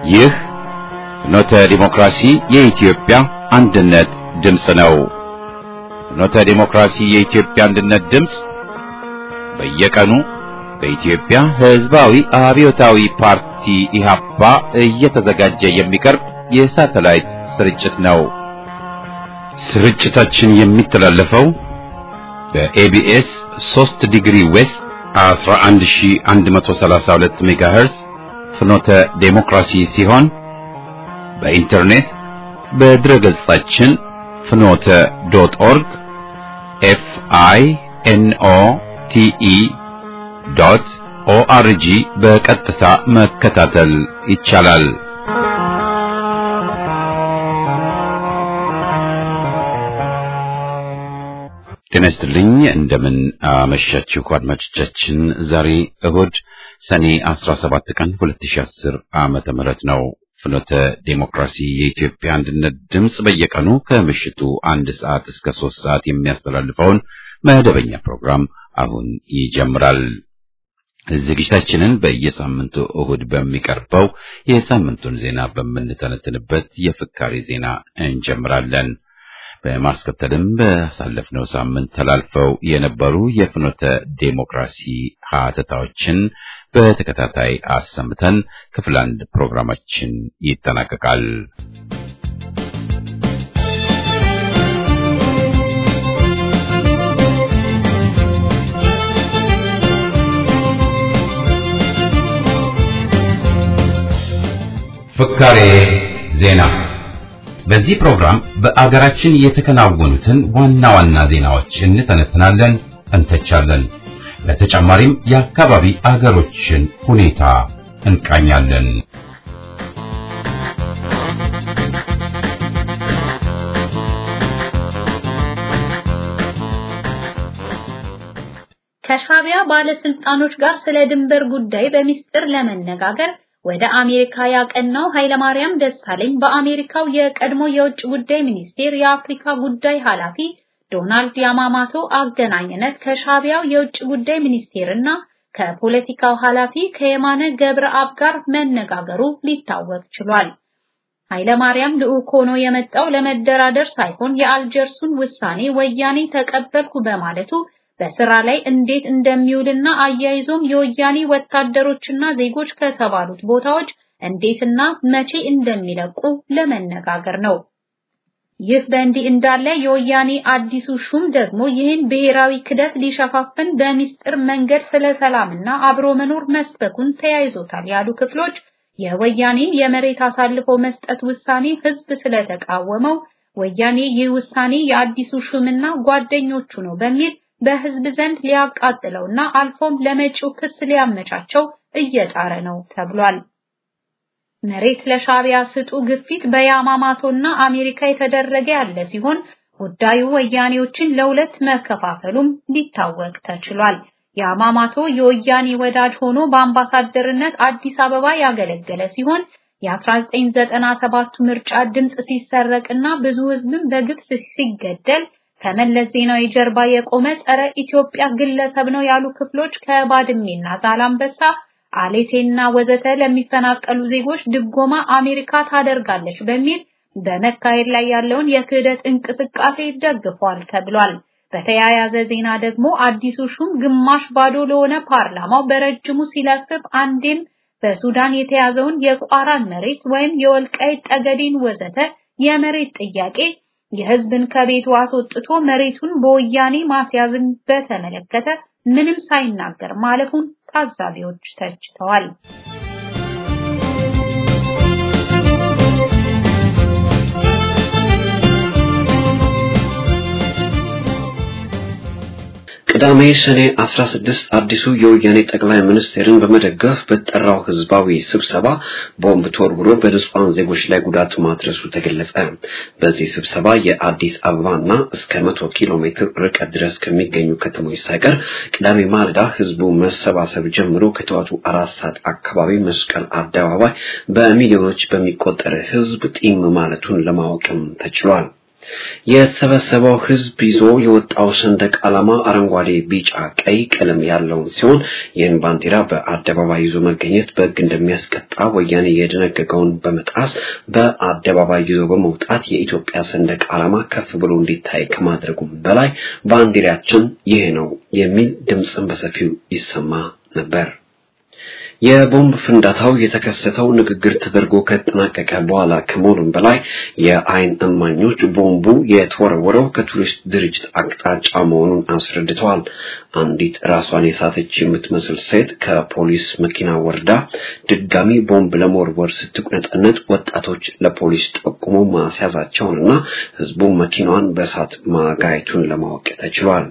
ይህ ፍኖተ ዲሞክራሲ የኢትዮጵያ አንድነት ድምፅ ነው። ፍኖተ ዲሞክራሲ የኢትዮጵያ አንድነት ድምፅ በየቀኑ በኢትዮጵያ ሕዝባዊ አብዮታዊ ፓርቲ ኢህአፓ እየተዘጋጀ የሚቀርብ የሳተላይት ስርጭት ነው። ስርጭታችን የሚተላለፈው በኤቢኤስ 3 ዲግሪ ዌስት 11132 ሜጋሄርስ ፍኖተ ዴሞክራሲ ሲሆን በኢንተርኔት በድረ ገጻችን ፍኖተ ዶት ኦርግ ኤፍ አይ ኤን ኦ ቲ ኢ ዶት ኦአርጂ በቀጥታ መከታተል ይቻላል። ጤና ይስጥልኝ። እንደምን አመሻችሁ አድማጮቻችን። ዛሬ እሁድ ሰኔ 17 ቀን 2010 ዓመተ ምህረት ነው። ፍኖተ ዴሞክራሲ የኢትዮጵያ አንድነት ድምፅ በየቀኑ ከምሽቱ አንድ ሰዓት እስከ ሶስት ሰዓት የሚያስተላልፈውን መደበኛ ፕሮግራም አሁን ይጀምራል። ዝግጅታችንን በየሳምንቱ እሁድ በሚቀርበው የሳምንቱን ዜና በምንተነትንበት የፍካሪ ዜና እንጀምራለን። በማስከተልም ባሳለፍነው ሳምንት ተላልፈው የነበሩ የፍኖተ ዴሞክራሲ ሀተታዎችን በተከታታይ አሰምተን ክፍል አንድ ፕሮግራማችን ይጠናቀቃል። ፍካሬ ዜና በዚህ ፕሮግራም በአገራችን የተከናወኑትን ዋና ዋና ዜናዎች እንተነትናለን፣ እንተቻለን። በተጨማሪም የአካባቢ አገሮችን ሁኔታ እንቃኛለን። ከሻቢያ ባለስልጣኖች ጋር ስለ ድንበር ጉዳይ በሚስጥር ለመነጋገር ወደ አሜሪካ ያቀናው ኃይለማርያም ደሳለኝ በአሜሪካው የቀድሞ የውጭ ጉዳይ ሚኒስቴር የአፍሪካ ጉዳይ ኃላፊ ዶናልድ ያማማቶ አገናኝነት ከሻቢያው የውጭ ጉዳይ ሚኒስቴርና ከፖለቲካው ኃላፊ ከየማነ ገብረአብ ጋር መነጋገሩ ሊታወቅ ችሏል። ኃይለማርያም ልዑክ ሆኖ የመጣው ለመደራደር ሳይሆን የአልጀርሱን ውሳኔ ወያኔ ተቀበልኩ በማለቱ በስራ ላይ እንዴት እንደሚውልና አያይዞም የወያኔ ወታደሮችና ዜጎች ከተባሉት ቦታዎች እንዴትና መቼ እንደሚለቁ ለመነጋገር ነው። ይህ በእንዲህ እንዳለ የወያኔ አዲሱ ሹም ደግሞ ይህን ብሔራዊ ክደት ሊሸፋፍን በሚስጥር መንገድ ስለ ሰላምና አብሮ መኖር መስበኩን ተያይዞታል ያሉ ክፍሎች የወያኔን የመሬት አሳልፎ መስጠት ውሳኔ ህዝብ ስለተቃወመው ወያኔ ይህ ውሳኔ የአዲሱ ሹምና ጓደኞቹ ነው በሚል በህዝብ ዘንድ ሊያቃጥለውና አልፎም ለመጪው ክስ ሊያመቻቸው እየጣረ ነው ተብሏል። መሬት ለሻቢያ ስጡ ግፊት በያማማቶና አሜሪካ የተደረገ ያለ ሲሆን ጉዳዩ ወያኔዎችን ለሁለት መከፋፈሉም ሊታወቅ ተችሏል። ያማማቶ የወያኔ ወዳጅ ሆኖ በአምባሳደርነት አዲስ አበባ ያገለገለ ሲሆን የ1997 ምርጫ ድምጽ ሲሰረቅና ብዙ ህዝብም በግፍ ሲገደል ከመለስ ዜናዊ ጀርባ የቆመ ጸረ ኢትዮጵያ ግለሰብ ነው ያሉ ክፍሎች ከባድሜና ዛላምበሳ አሌቴና ወዘተ ለሚፈናቀሉ ዜጎች ድጎማ አሜሪካ ታደርጋለች በሚል በመካሄድ ላይ ያለውን የክህደት እንቅስቃሴ ደግፏል ተብሏል። በተያያዘ ዜና ደግሞ አዲሱ ሹም ግማሽ ባዶ ለሆነ ፓርላማው በረጅሙ ሲለፍፍ አንዴም በሱዳን የተያዘውን የቋራን መሬት ወይም የወልቃይት ጠገዴን ወዘተ የመሬት ጥያቄ የህዝብን ከቤቱ አስወጥቶ መሬቱን በወያኔ ማስያዝን በተመለከተ ምንም ሳይናገር ማለፉን ታዛቢዎች ተችተዋል። ቅዳሜ ሰኔ 16 አዲሱ የወያኔ ጠቅላይ ሚኒስትርን በመደገፍ በተጠራው ህዝባዊ ስብሰባ ቦምብ ተወርውሮ በንጹሃን ዜጎች ላይ ጉዳት ማድረሱ ተገለጸ። በዚህ ስብሰባ የአዲስ አበባና እስከ መቶ ኪሎ ሜትር ርቀት ድረስ ከሚገኙ ከተሞች ሳይቀር ቅዳሜ ማለዳ ህዝቡ መሰባሰብ ጀምሮ ከጠዋቱ አራት ሰዓት አካባቢ መስቀል አደባባይ በሚሊዮኖች በሚቆጠር ህዝብ ጢም ማለቱን ለማወቅም ተችሏል። የተሰበሰበው ህዝብ ይዞ የወጣው ሰንደቅ ዓላማ አረንጓዴ፣ ቢጫ፣ ቀይ ቀለም ያለውን ሲሆን ይህን ባንዲራ በአደባባይ ይዞ መገኘት በሕግ እንደሚያስቀጣ ወያኔ የደነገገውን በመጣስ በአደባባይ ይዞ በመውጣት የኢትዮጵያ ሰንደቅ ዓላማ ከፍ ብሎ እንዲታይ ከማድረጉም በላይ ባንዲራችን ይሄ ነው የሚል ድምፅን በሰፊው ይሰማ ነበር። የቦምብ ፍንዳታው የተከሰተው ንግግር ተደርጎ ከተጠናቀቀ በኋላ ከመሆኑም በላይ የአይን እማኞች ቦምቡ የተወረወረው ከቱሪስት ድርጅት አቅጣጫ መሆኑን አስረድተዋል። አንዲት ራሷን የሳተች የምትመስል ሴት ከፖሊስ መኪና ወርዳ ድጋሚ ቦምብ ለመወርወር ስትቁነጠነጥ ወጣቶች ለፖሊስ ጠቁሞ ማስያዛቸውንና ህዝቡ መኪናዋን በእሳት ማጋየቱን ለማወቅ ተችሏል።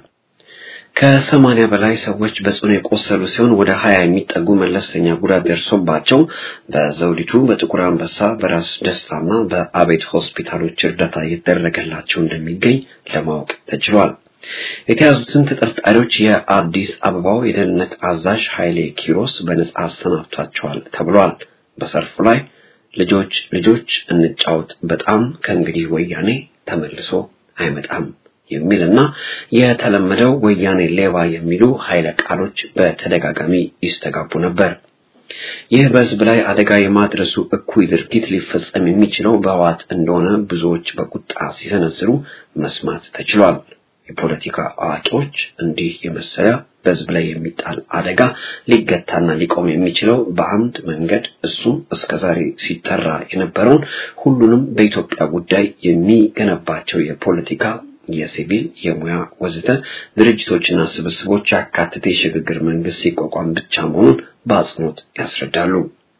ከሰማኒያ በላይ ሰዎች በጽኑ የቆሰሉ ሲሆን ወደ ሀያ የሚጠጉ መለስተኛ ጉዳት ደርሶባቸው በዘውዲቱ፣ በጥቁር አንበሳ፣ በራስ ደስታና በአቤት ሆስፒታሎች እርዳታ እየተደረገላቸው እንደሚገኝ ለማወቅ ተችሏል። የተያዙትን ተጠርጣሪዎች የአዲስ አበባው የደህንነት አዛዥ ኃይሌ ኪሮስ በነጻ አሰናብቷቸዋል ተብሏል። በሰልፉ ላይ ልጆች ልጆች እንጫወት፣ በጣም ከእንግዲህ ወያኔ ተመልሶ አይመጣም የሚልና የተለመደው ወያኔ ሌባ የሚሉ ኃይለ ቃሎች በተደጋጋሚ ይስተጋቡ ነበር። ይህ በህዝብ ላይ አደጋ የማድረሱ እኩይ ድርጊት ሊፈጸም የሚችለው በህወሓት እንደሆነ ብዙዎች በቁጣ ሲሰነዝሩ መስማት ተችሏል። የፖለቲካ አዋቂዎች እንዲህ የመሰለ በህዝብ ላይ የሚጣል አደጋ ሊገታና ሊቆም የሚችለው በአንድ መንገድ እሱም እስከዛሬ ሲጠራ የነበረውን ሁሉንም በኢትዮጵያ ጉዳይ የሚገነባቸው የፖለቲካ የሲቪል፣ የሙያ ወዘተ ድርጅቶችና ስብስቦች ያካተተ የሽግግር መንግስት ሲቋቋም ብቻ መሆኑን በአጽንኦት ያስረዳሉ።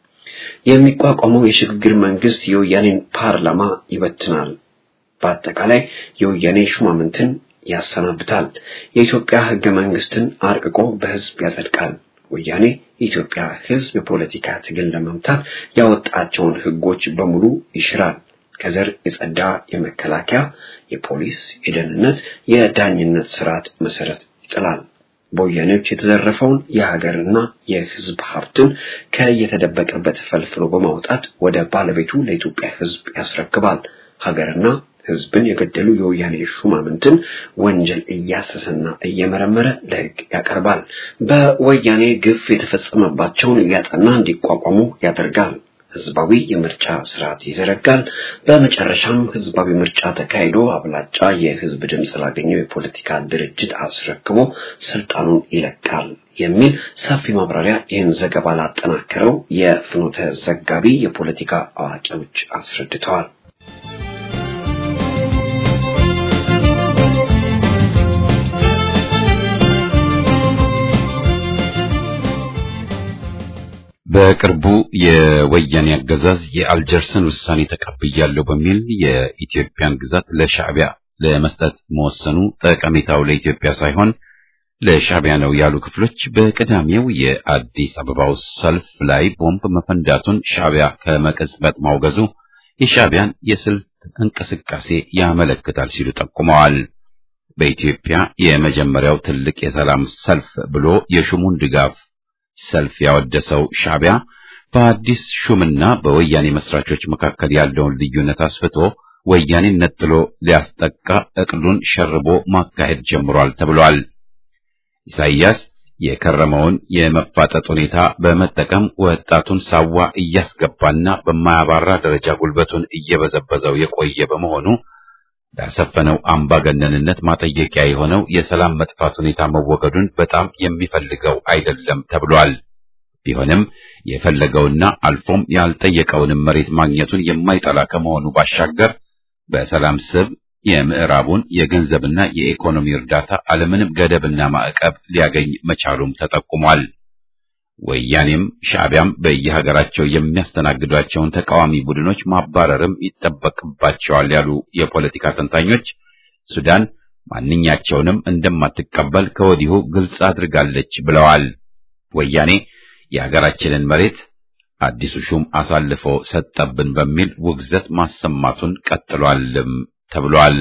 የሚቋቋመው የሽግግር መንግስት የወያኔን ፓርላማ ይበትናል። በአጠቃላይ የወያኔ ሹማምንትን ያሰናብታል። የኢትዮጵያ ህገ መንግስትን አርቅቆ በህዝብ ያጸድቃል። ወያኔ የኢትዮጵያ ህዝብ የፖለቲካ ትግል ለመምታት ያወጣቸውን ህጎች በሙሉ ይሽራል። ከዘር የጸዳ የመከላከያ የፖሊስ፣ የደህንነት፣ የዳኝነት ስርዓት መሰረት ይጥላል። በወያኔዎች የተዘረፈውን የሀገርና የህዝብ ሀብትን ከየተደበቀበት ፈልፍሎ በማውጣት ወደ ባለቤቱ ለኢትዮጵያ ህዝብ ያስረክባል። ሀገርና ህዝብን የገደሉ የወያኔ ሹማምንትን ወንጀል እያሰሰና እየመረመረ ለህግ ያቀርባል። በወያኔ ግፍ የተፈጸመባቸውን እያጠና እንዲቋቋሙ ያደርጋል። ህዝባዊ የምርጫ ስርዓት ይዘረጋል። በመጨረሻም ህዝባዊ ምርጫ ተካሂዶ አብላጫ የህዝብ ድምፅ ላገኘው የፖለቲካ ድርጅት አስረክቦ ስልጣኑን ይለቃል የሚል ሰፊ ማብራሪያ ይህን ዘገባ ላጠናከረው የፍኖተ ዘጋቢ የፖለቲካ አዋቂዎች አስረድተዋል። በቅርቡ የወያኔ አገዛዝ የአልጀርስን ውሳኔ ተቀብያለሁ በሚል የኢትዮጵያን ግዛት ለሻዕቢያ ለመስጠት መወሰኑ ጠቀሜታው ለኢትዮጵያ ሳይሆን ለሻዕቢያ ነው ያሉ ክፍሎች በቅዳሜው የአዲስ አበባው ሰልፍ ላይ ቦምብ መፈንዳቱን ሻዕቢያ ከመቀጽበት ማውገዙ የሻዕቢያን የስልት እንቅስቃሴ ያመለክታል ሲሉ ጠቁመዋል። በኢትዮጵያ የመጀመሪያው ትልቅ የሰላም ሰልፍ ብሎ የሹሙን ድጋፍ ሰልፍ ያወደሰው ሻዕቢያ በአዲስ ሹምና በወያኔ መስራቾች መካከል ያለውን ልዩነት አስፍቶ ወያኔን ነጥሎ ሊያስጠቃ እቅዱን ሸርቦ ማካሄድ ጀምሯል ተብሏል። ኢሳይያስ የከረመውን የመፋጠጥ ሁኔታ በመጠቀም ወጣቱን ሳዋ እያስገባና በማያባራ ደረጃ ጉልበቱን እየበዘበዘው የቆየ በመሆኑ ያሰፈነው አምባገነንነት ማጠየቂያ የሆነው የሰላም መጥፋት ሁኔታ መወገዱን በጣም የሚፈልገው አይደለም ተብሏል። ቢሆንም የፈለገውና አልፎም ያልጠየቀውንም መሬት ማግኘቱን የማይጠላ ከመሆኑ ባሻገር በሰላም ስብ የምዕራቡን የገንዘብና የኢኮኖሚ እርዳታ አለምንም ገደብና ማዕቀብ ሊያገኝ መቻሉም ተጠቁሟል። ወያኔም ሻዕቢያም በየሀገራቸው የሚያስተናግዷቸውን ተቃዋሚ ቡድኖች ማባረርም ይጠበቅባቸዋል ያሉ የፖለቲካ ተንታኞች ሱዳን ማንኛቸውንም እንደማትቀበል ከወዲሁ ግልጽ አድርጋለች ብለዋል። ወያኔ የሀገራችንን መሬት አዲሱ ሹም አሳልፎ ሰጠብን በሚል ውግዘት ማሰማቱን ቀጥሏልም ተብሏል።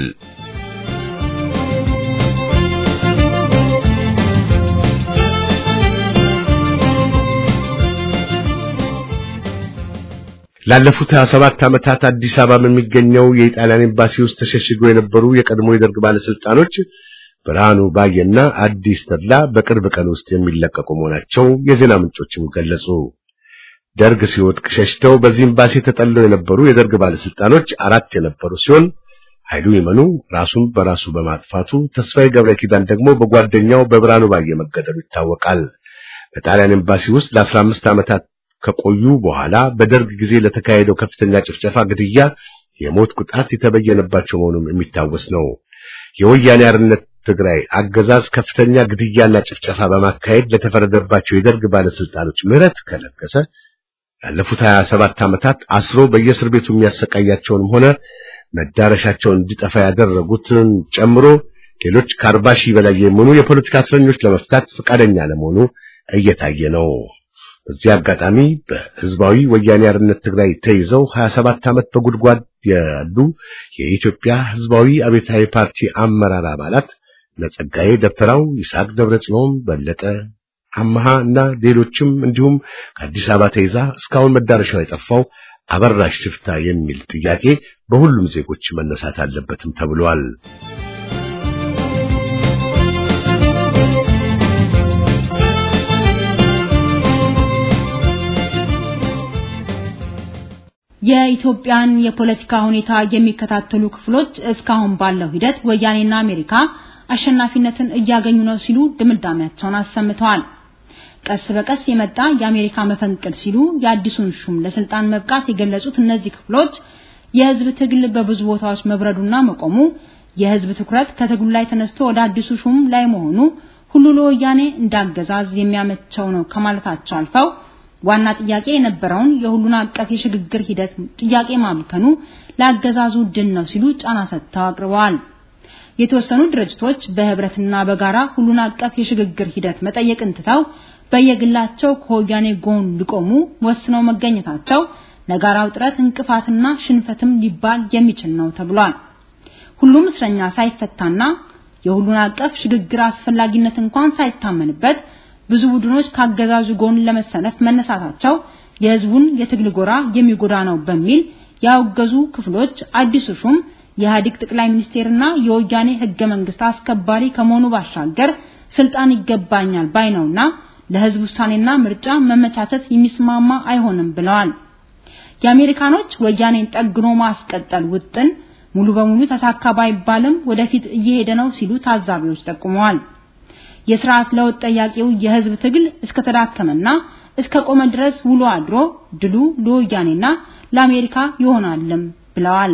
ላለፉት 27 ዓመታት አዲስ አበባ በሚገኘው የኢጣሊያን ኤምባሲ ውስጥ ተሸሽገው የነበሩ የቀድሞ የደርግ ባለስልጣኖች ብርሃኑ ባየና አዲስ ተድላ በቅርብ ቀን ውስጥ የሚለቀቁ መሆናቸው የዜና ምንጮችም ገለጹ። ደርግ ሲወድቅ ሸሽተው በዚህ ኤምባሲ ተጠልለው የነበሩ የደርግ ባለስልጣኖች አራት የነበሩ ሲሆን ኃይሉ ይመኑ ራሱን በራሱ በማጥፋቱ ተስፋዬ ገብረ ኪዳን ደግሞ በጓደኛው በብርሃኑ ባየ መገደሉ ይታወቃል። በጣሊያን ኤምባሲ ውስጥ ለ15 ዓመታት ከቆዩ በኋላ በደርግ ጊዜ ለተካሄደው ከፍተኛ ጭፍጨፋ፣ ግድያ፣ የሞት ቅጣት የተበየነባቸው መሆኑም የሚታወስ ነው። የወያኔ አርነት ትግራይ አገዛዝ ከፍተኛ ግድያና ጭፍጨፋ በማካሄድ ለተፈረደባቸው የደርግ ባለስልጣኖች ምህረት ከለገሰ ያለፉት 27 ዓመታት አስሮ በየእስር ቤቱ የሚያሰቃያቸውንም ሆነ መዳረሻቸውን እንዲጠፋ ያደረጉትን ጨምሮ ሌሎች ከአርባ ሺህ በላይ የሚሆኑ የፖለቲካ እስረኞች ለመፍታት ፈቃደኛ ለመሆኑ እየታየ ነው። በዚህ አጋጣሚ በህዝባዊ ወያኔ አርነት ትግራይ ተይዘው 27 ዓመት በጉድጓድ ያሉ የኢትዮጵያ ህዝባዊ አብዮታዊ ፓርቲ አመራር አባላት ለጸጋዬ ደብተራው፣ ይስሐቅ ደብረጽዮን፣ በለጠ አመሃ እና ሌሎችም እንዲሁም ከአዲስ አበባ ተይዛ እስካሁን መዳረሻው የጠፋው አበራሽ ሽፍታ የሚል ጥያቄ በሁሉም ዜጎች መነሳት አለበትም ተብሏል። የኢትዮጵያን የፖለቲካ ሁኔታ የሚከታተሉ ክፍሎች እስካሁን ባለው ሂደት ወያኔና አሜሪካ አሸናፊነትን እያገኙ ነው ሲሉ ድምዳሜያቸውን አሰምተዋል። ቀስ በቀስ የመጣ የአሜሪካ መፈንቅል ሲሉ የአዲሱን ሹም ለስልጣን መብቃት የገለጹት እነዚህ ክፍሎች የህዝብ ትግል በብዙ ቦታዎች መብረዱና መቆሙ፣ የህዝብ ትኩረት ከትግሉ ላይ ተነስቶ ወደ አዲሱ ሹም ላይ መሆኑ ሁሉ ለወያኔ እንዳገዛዝ የሚያመቸው ነው ከማለታቸው አልፈው ዋና ጥያቄ የነበረውን የሁሉን አቀፍ የሽግግር ሂደት ጥያቄ ማምከኑ ለአገዛዙ ድል ነው ሲሉ ጫና ሰጥተው አቅርበዋል። የተወሰኑ ድርጅቶች በህብረትና በጋራ ሁሉን አቀፍ የሽግግር ሂደት መጠየቅን ትተው በየግላቸው ከወያኔ ጎን ሊቆሙ ወስነው መገኘታቸው ለጋራው ጥረት እንቅፋትና ሽንፈትም ሊባል የሚችል ነው ተብሏል። ሁሉም እስረኛ ሳይፈታና የሁሉን አቀፍ ሽግግር አስፈላጊነት እንኳን ሳይታመንበት ብዙ ቡድኖች ካገዛዙ ጎን ለመሰለፍ መነሳታቸው የህዝቡን የትግል ጎራ የሚጎዳ ነው በሚል ያወገዙ ክፍሎች አዲሱ ሹም የኢህአዴግ ጠቅላይ ሚኒስቴርና የወያኔ ህገ መንግስት አስከባሪ ከመሆኑ ባሻገር ስልጣን ይገባኛል ባይ ነውና ለህዝብ ውሳኔና ምርጫ መመቻቸት የሚስማማ አይሆንም ብለዋል። የአሜሪካኖች ወያኔን ጠግኖ ማስቀጠል ውጥን ሙሉ በሙሉ ተሳካ ባይባልም ወደፊት እየሄደ ነው ሲሉ ታዛቢዎች ጠቁመዋል። የስርዓት ለውጥ ጠያቂው የህዝብ ትግል እስከተዳከመና እስከ ቆመ ድረስ ውሎ አድሮ ድሉ ለወያኔና ለአሜሪካ ይሆናልም ብለዋል።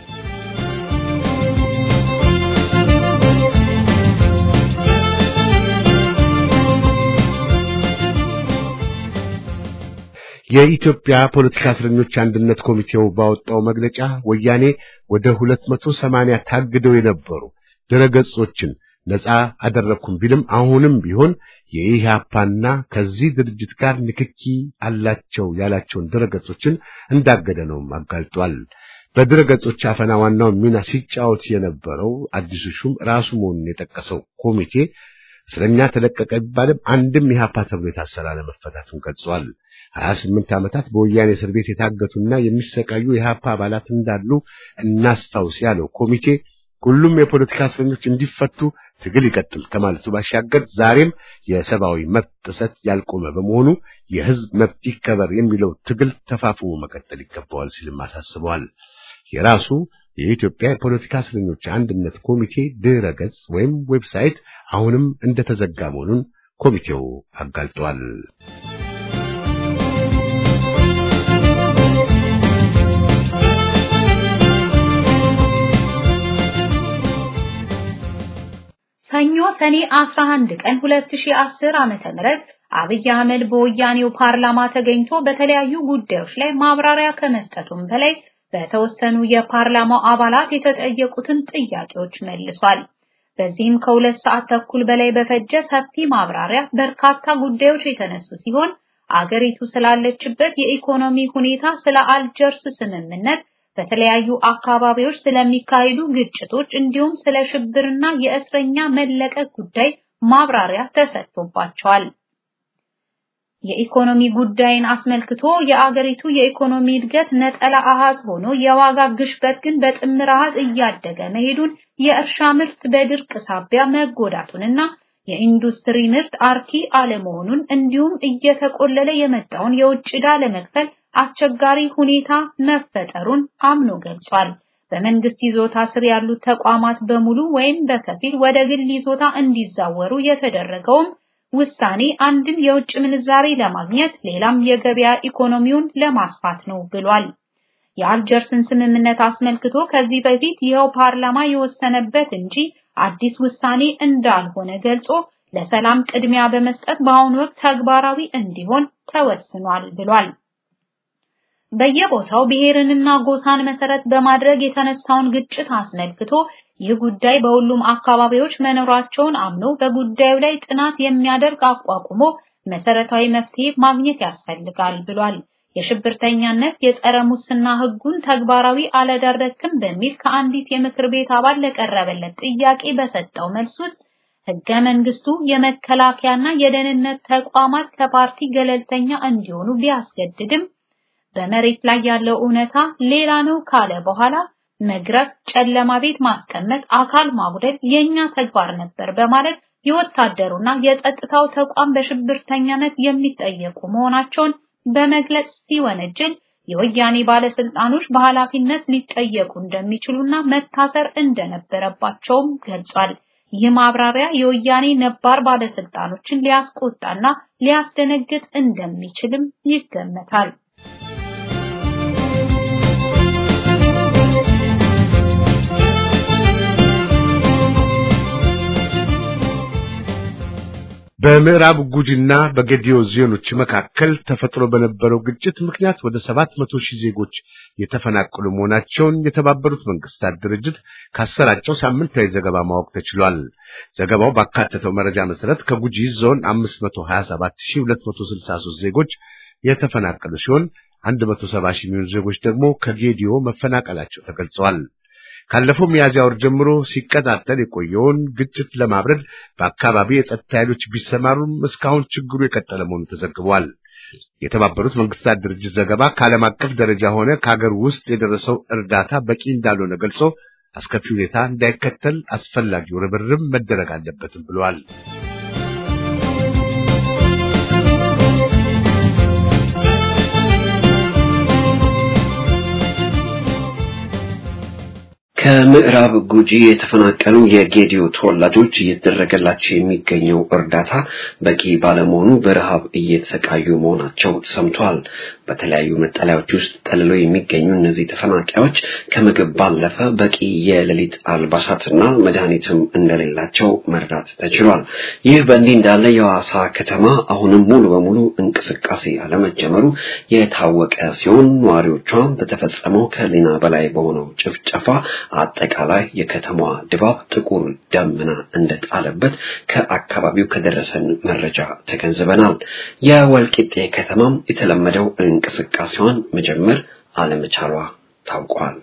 የኢትዮጵያ ፖለቲካ እስረኞች አንድነት ኮሚቴው ባወጣው መግለጫ ወያኔ ወደ 280 ታግደው የነበሩ ድረገጾችን ነፃ አደረኩም ቢልም አሁንም ቢሆን የኢህአፓና ከዚህ ድርጅት ጋር ንክኪ አላቸው ያላቸውን ድረገጾችን እንዳገደ ነው አጋልጧል። በድረገጾች አፈና ዋናውን ሚና ሲጫወት የነበረው አዲሱ ሹም ራሱ መሆኑን የጠቀሰው ኮሚቴ እስረኛ ተለቀቀ ቢባልም አንድም ኢህአፓ ተብሎ የታሰረ አለመፈታቱን ገልጿል። 28 ዓመታት በወያኔ እስር ቤት የታገቱና የሚሰቃዩ የኢህአፓ አባላት እንዳሉ እናስታውስ ያለው ኮሚቴ ሁሉም የፖለቲካ እስረኞች እንዲፈቱ ትግል ይቀጥል ከማለቱ ባሻገር ዛሬም የሰብአዊ መብት ጥሰት ያልቆመ በመሆኑ የህዝብ መብት ይከበር የሚለው ትግል ተፋፍሞ መቀጠል ይገባዋል ሲልም አሳስበዋል። የራሱ የኢትዮጵያ የፖለቲካ እስረኞች አንድነት ኮሚቴ ድረ ገጽ ወይም ዌብሳይት አሁንም እንደተዘጋ መሆኑን ኮሚቴው አጋልጧል። ሰኞ ሰኔ 11 ቀን 2010 ዓመተ ምህረት አብይ አህመድ በወያኔው ፓርላማ ተገኝቶ በተለያዩ ጉዳዮች ላይ ማብራሪያ ከመስጠቱም በላይ በተወሰኑ የፓርላማው አባላት የተጠየቁትን ጥያቄዎች መልሷል። በዚህም ከሁለት ሰዓት ተኩል በላይ በፈጀ ሰፊ ማብራሪያ በርካታ ጉዳዮች የተነሱ ሲሆን አገሪቱ ስላለችበት የኢኮኖሚ ሁኔታ፣ ስለ አልጀርስ ስምምነት በተለያዩ አካባቢዎች ስለሚካሄዱ ግጭቶች እንዲሁም ስለ ሽብርና የእስረኛ መለቀቅ ጉዳይ ማብራሪያ ተሰጥቶባቸዋል። የኢኮኖሚ ጉዳይን አስመልክቶ የአገሪቱ የኢኮኖሚ እድገት ነጠላ አሃዝ ሆኖ የዋጋ ግሽበት ግን በጥምር አሃዝ እያደገ መሄዱን የእርሻ ምርት በድርቅ ሳቢያ መጎዳቱንና የኢንዱስትሪ ምርት አርኪ አለመሆኑን እንዲሁም እየተቆለለ የመጣውን የውጭ ዕዳ ለመክፈል አስቸጋሪ ሁኔታ መፈጠሩን አምኖ ገልጿል። በመንግስት ይዞታ ስር ያሉት ተቋማት በሙሉ ወይም በከፊል ወደ ግል ይዞታ እንዲዛወሩ የተደረገውም ውሳኔ አንድም የውጭ ምንዛሬ ለማግኘት ሌላም የገበያ ኢኮኖሚውን ለማስፋት ነው ብሏል። የአልጀርስን ስምምነት አስመልክቶ ከዚህ በፊት ይኸው ፓርላማ የወሰነበት እንጂ አዲስ ውሳኔ እንዳልሆነ ገልጾ ለሰላም ቅድሚያ በመስጠት በአሁኑ ወቅት ተግባራዊ እንዲሆን ተወስኗል ብሏል። በየቦታው ብሔርንና ጎሳን መሰረት በማድረግ የተነሳውን ግጭት አስመልክቶ ይህ ጉዳይ በሁሉም አካባቢዎች መኖራቸውን አምኖ በጉዳዩ ላይ ጥናት የሚያደርግ አቋቁሞ መሰረታዊ መፍትሄ ማግኘት ያስፈልጋል ብሏል። የሽብርተኛነት የጸረ ሙስና ህጉን ተግባራዊ አላደረክም በሚል ከአንዲት የምክር ቤት አባል ለቀረበለት ጥያቄ በሰጠው መልስ ውስጥ ህገ መንግስቱ የመከላከያና የደህንነት ተቋማት ከፓርቲ ገለልተኛ እንዲሆኑ ቢያስገድድም በመሬት ላይ ያለው እውነታ ሌላ ነው ካለ በኋላ መግረፍ፣ ጨለማ ቤት ማስቀመጥ፣ አካል ማጉደል የኛ ተግባር ነበር በማለት የወታደሩና የጸጥታው ተቋም በሽብርተኛነት የሚጠየቁ መሆናቸውን በመግለጽ ሲወነጅል የወያኔ ባለስልጣኖች በኃላፊነት ሊጠየቁ እንደሚችሉና መታሰር እንደነበረባቸውም ገልጿል። ይህ ማብራሪያ የወያኔ ነባር ባለስልጣኖችን ሊያስቆጣና ሊያስደነግጥ እንደሚችልም ይገመታል። በምዕራብ ጉጂና በጌዲዮ ዞኖች መካከል ተፈጥሮ በነበረው ግጭት ምክንያት ወደ ሰባት መቶ ሺህ ዜጎች የተፈናቀሉ መሆናቸውን የተባበሩት መንግስታት ድርጅት ካሰራጨው ሳምንታዊ ዘገባ ማወቅ ተችሏል። ዘገባው ባካተተው መረጃ መሰረት ከጉጂ ዞን 527263 ዜጎች የተፈናቀሉ ሲሆን 170 ሺህ የሚሆኑ ዜጎች ደግሞ ከጌዲዮ መፈናቀላቸው ተገልጸዋል። ካለፈው ሚያዝያ ወር ጀምሮ ሲቀጣጠል የቆየውን ግጭት ለማብረድ በአካባቢ የጸጥታ ኃይሎች ቢሰማሩም እስካሁን ችግሩ የቀጠለ መሆኑ ተዘግቧል። የተባበሩት መንግስታት ድርጅት ዘገባ ከዓለም አቀፍ ደረጃ ሆነ ከሀገር ውስጥ የደረሰው እርዳታ በቂ እንዳልሆነ ገልጾ አስከፊ ሁኔታ እንዳይከተል አስፈላጊው ርብርብ መደረግ አለበትም ብለዋል። ከምዕራብ ጉጂ የተፈናቀሉ የጌዲዮ ተወላጆች እየተደረገላቸው የሚገኘው እርዳታ በቂ ባለመሆኑ በረሃብ እየተሰቃዩ መሆናቸው ተሰምቷል። በተለያዩ መጠለያዎች ውስጥ ጠልለው የሚገኙ እነዚህ ተፈናቃዮች ከምግብ ባለፈ በቂ የሌሊት አልባሳትና መድኃኒትም እንደሌላቸው መርዳት ተችሏል። ይህ በእንዲህ እንዳለ የሐዋሳ ከተማ አሁንም ሙሉ በሙሉ እንቅስቃሴ አለመጀመሩ የታወቀ ሲሆን ነዋሪዎቿም በተፈጸመው ከሊና በላይ በሆነው ጭፍጨፋ አጠቃላይ የከተማዋ ድባብ ጥቁር ደመና እንደጣለበት ከአካባቢው ከደረሰን መረጃ ተገንዝበናል። የወልቂጤ ከተማም የተለመደው እንቅስቃሴዋን መጀመር አለመቻሏ ታውቋል።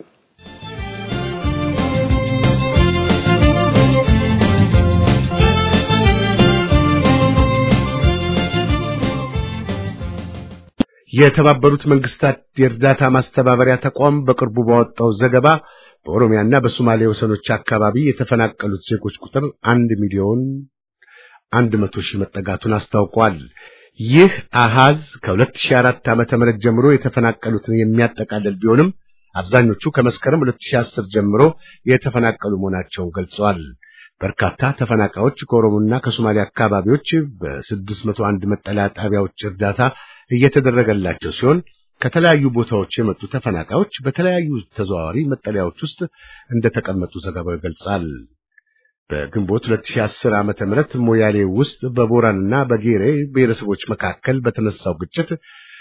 የተባበሩት መንግስታት የእርዳታ ማስተባበሪያ ተቋም በቅርቡ ባወጣው ዘገባ በኦሮሚያና በሶማሌ ወሰኖች አካባቢ የተፈናቀሉት ዜጎች ቁጥር አንድ ሚሊዮን አንድ መቶ ሺህ መጠጋቱን አስታውቋል። ይህ አሃዝ ከ2004 ዓመተ ምህረት ጀምሮ የተፈናቀሉትን የሚያጠቃልል ቢሆንም አብዛኞቹ ከመስከረም 2010 ጀምሮ የተፈናቀሉ መሆናቸውን ገልጸዋል። በርካታ ተፈናቃዮች ከኦሮሞና ከሶማሌ አካባቢዎች በ601 መጠለያ ጣቢያዎች እርዳታ እየተደረገላቸው ሲሆን ከተለያዩ ቦታዎች የመጡ ተፈናቃዮች በተለያዩ ተዘዋዋሪ መጠለያዎች ውስጥ እንደተቀመጡ ዘገባው ይገልጻል። በግንቦት 2010 ዓመተ ምህረት ሞያሌ ውስጥ በቦራንና በጌሬ ብሔረሰቦች መካከል በተነሳው ግጭት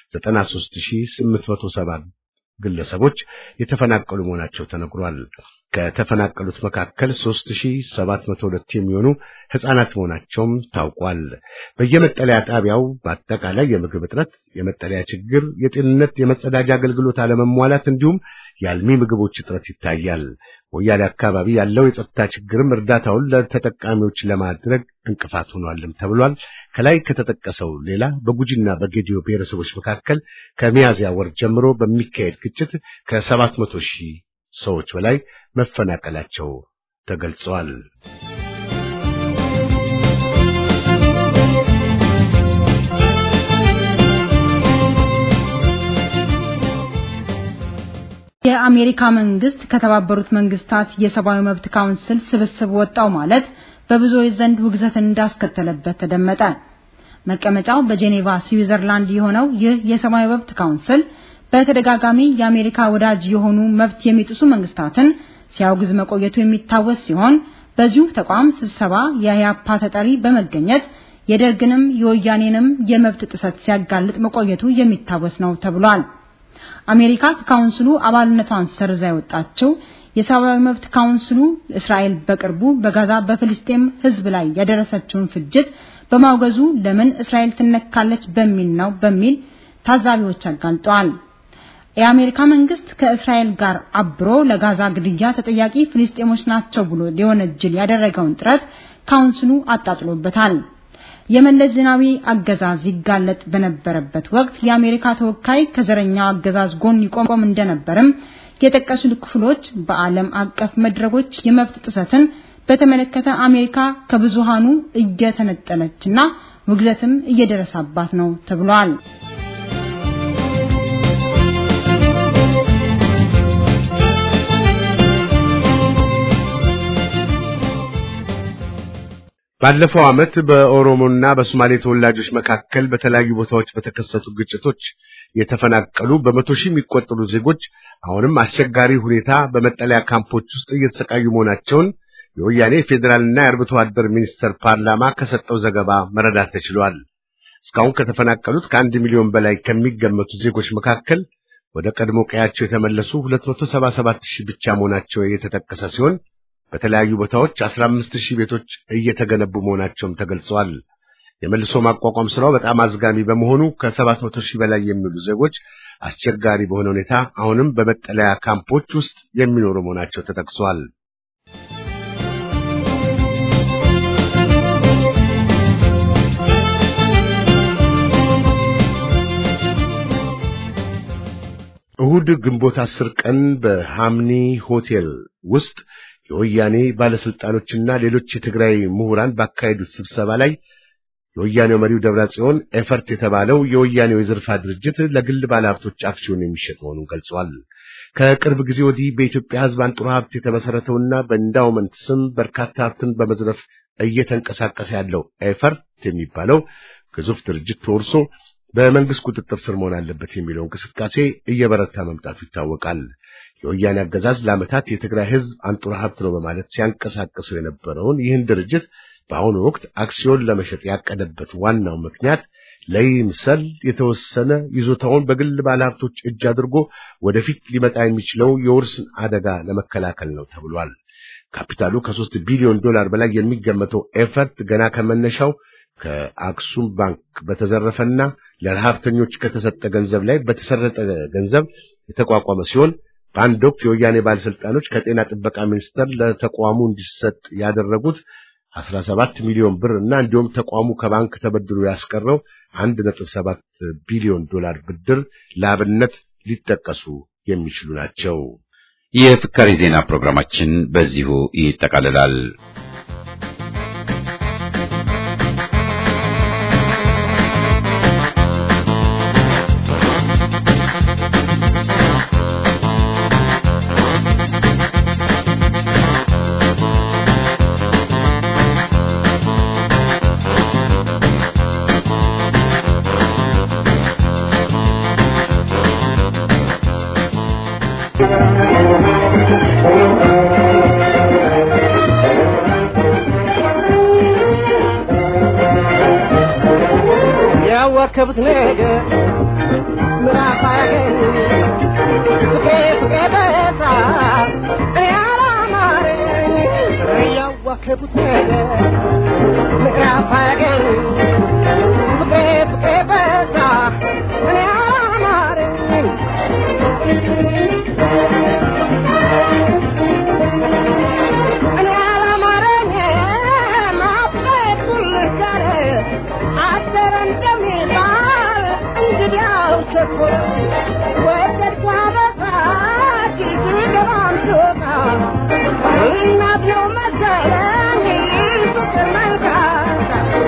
93870 ግለሰቦች የተፈናቀሉ መሆናቸው ተነግሯል። ከተፈናቀሉት መካከል 3702 የሚሆኑ ሕፃናት መሆናቸውም ታውቋል። በየመጠለያ ጣቢያው በአጠቃላይ የምግብ እጥረት፣ የመጠለያ ችግር፣ የጤንነት፣ የመጸዳጃ አገልግሎት አለመሟላት እንዲሁም የአልሚ ምግቦች እጥረት ይታያል። ሞያሌ አካባቢ ያለው የጸጥታ ችግርም እርዳታውን ለተጠቃሚዎች ለማድረግ እንቅፋት ሆኗልም ተብሏል። ከላይ ከተጠቀሰው ሌላ በጉጂና በጌዲዮ ብሔረሰቦች መካከል ከሚያዝያ ወር ጀምሮ በሚካሄድ ግጭት ከሰባት መቶ ሺህ ሰዎች በላይ መፈናቀላቸው ተገልጸዋል። የአሜሪካ መንግስት ከተባበሩት መንግስታት የሰብአዊ መብት ካውንስል ስብስብ ወጣው ማለት በብዙዎች ዘንድ ውግዘትን እንዳስከተለበት ተደመጠ። መቀመጫው በጄኔቫ ስዊዘርላንድ የሆነው ይህ የሰብአዊ መብት ካውንስል በተደጋጋሚ የአሜሪካ ወዳጅ የሆኑ መብት የሚጥሱ መንግስታትን ሲያውግዝ መቆየቱ የሚታወስ ሲሆን በዚሁ ተቋም ስብሰባ የኢህአፓ ተጠሪ በመገኘት የደርግንም የወያኔንም የመብት ጥሰት ሲያጋልጥ መቆየቱ የሚታወስ ነው ተብሏል። አሜሪካ ከካውንስሉ አባልነቷን ሰርዛ የወጣችው የሰብአዊ መብት ካውንስሉ እስራኤል በቅርቡ በጋዛ በፍልስጤም ህዝብ ላይ ያደረሰችውን ፍጅት በማውገዙ ለምን እስራኤል ትነካለች በሚል ነው በሚል ታዛቢዎች አጋልጠዋል። የአሜሪካ መንግስት ከእስራኤል ጋር አብሮ ለጋዛ ግድያ ተጠያቂ ፍልስጤሞች ናቸው ብሎ ሊወነጅል ያደረገውን ጥረት ካውንስሉ አጣጥሎበታል። የመለስ ዜናዊ አገዛዝ ይጋለጥ በነበረበት ወቅት የአሜሪካ ተወካይ ከዘረኛው አገዛዝ ጎን ይቆም እንደነበርም የጠቀሱ ክፍሎች በዓለም አቀፍ መድረኮች የመብት ጥሰትን በተመለከተ አሜሪካ ከብዙሃኑ እየተነጠለችና ውግዘትም እየደረሰባት ነው ተብሏል። ባለፈው ዓመት በኦሮሞና በሶማሌ ተወላጆች መካከል በተለያዩ ቦታዎች በተከሰቱ ግጭቶች የተፈናቀሉ በመቶ ሺህ የሚቆጠሩ ዜጎች አሁንም አስቸጋሪ ሁኔታ በመጠለያ ካምፖች ውስጥ እየተሰቃዩ መሆናቸውን የወያኔ ፌዴራልና የአርብቶ አደር ሚኒስቴር ፓርላማ ከሰጠው ዘገባ መረዳት ተችሏል። እስካሁን ከተፈናቀሉት ከአንድ ሚሊዮን በላይ ከሚገመቱ ዜጎች መካከል ወደ ቀድሞ ቀያቸው የተመለሱ 277 ሺህ ብቻ መሆናቸው የተጠቀሰ ሲሆን በተለያዩ ቦታዎች 15 ሺህ ቤቶች እየተገነቡ መሆናቸውም ተገልጸዋል። የመልሶ ማቋቋም ስራው በጣም አዝጋሚ በመሆኑ ከ700 ሺህ በላይ የሚሉ ዜጎች አስቸጋሪ በሆነ ሁኔታ አሁንም በመጠለያ ካምፖች ውስጥ የሚኖሩ መሆናቸው ተጠቅሷል። እሁድ ግንቦት አስር ቀን በሃምኒ ሆቴል ውስጥ የወያኔ ባለስልጣኖችና ሌሎች የትግራይ ምሁራን ባካሄዱት ስብሰባ ላይ የወያኔው መሪው ደብረጽዮን ኤፈርት የተባለው የወያኔው የዝርፋ ድርጅት ለግል ባለሀብቶች አክሲዮን የሚሸጥ መሆኑን ገልጸዋል። ከቅርብ ጊዜ ወዲህ በኢትዮጵያ ሕዝብ አንጡራ ሀብት የተመሰረተውና በኢንዳውመንት ስም በርካታ ሀብትን በመዝረፍ እየተንቀሳቀሰ ያለው ኤፈርት የሚባለው ግዙፍ ድርጅት ተወርሶ በመንግስት ቁጥጥር ስር መሆን አለበት የሚለው እንቅስቃሴ እየበረታ መምጣቱ ይታወቃል። የወያኔ አገዛዝ ለዓመታት የትግራይ ህዝብ አንጡራ ሀብት ነው በማለት ሲያንቀሳቅሰው የነበረውን ይህን ድርጅት በአሁኑ ወቅት አክሲዮን ለመሸጥ ያቀደበት ዋናው ምክንያት ለይምሰል የተወሰነ ይዞታውን በግል ባለሀብቶች እጅ አድርጎ ወደፊት ሊመጣ የሚችለው የውርስን አደጋ ለመከላከል ነው ተብሏል። ካፒታሉ ከሶስት ቢሊዮን ዶላር በላይ የሚገመተው ኤፈርት ገና ከመነሻው ከአክሱም ባንክ በተዘረፈና ለረሀብተኞች ከተሰጠ ገንዘብ ላይ በተሰረጠ ገንዘብ የተቋቋመ ሲሆን በአንድ ወቅት የወያኔ ባለስልጣኖች ከጤና ጥበቃ ሚኒስቴር ለተቋሙ እንዲሰጥ ያደረጉት 17 ሚሊዮን ብር እና እንዲሁም ተቋሙ ከባንክ ተበድሮ ያስቀረው 1.7 ቢሊዮን ዶላር ብድር ለአብነት ሊጠቀሱ የሚችሉ ናቸው። የፍካሪ ዜና ፕሮግራማችን በዚሁ ይጠቃልላል። ያዋከቡት ነገር ምራፍ አያገኝ ፍቄ ፍቄ በሳ እኔ አላምንም ያዋከቡት ነገር ምዕራፍ አገኝ ፍቅሬ ፍቅሬ በዛ እኔ አማረኝ እኔ አላማረኝ ማፍቀት ሁልጋር አደረ እንደሚባል እንግዲያው ቸኮለ ወደድኳ በዛ ሲገባም ስወጣ እናት ነው መሰለኝ ፍቅር መንካት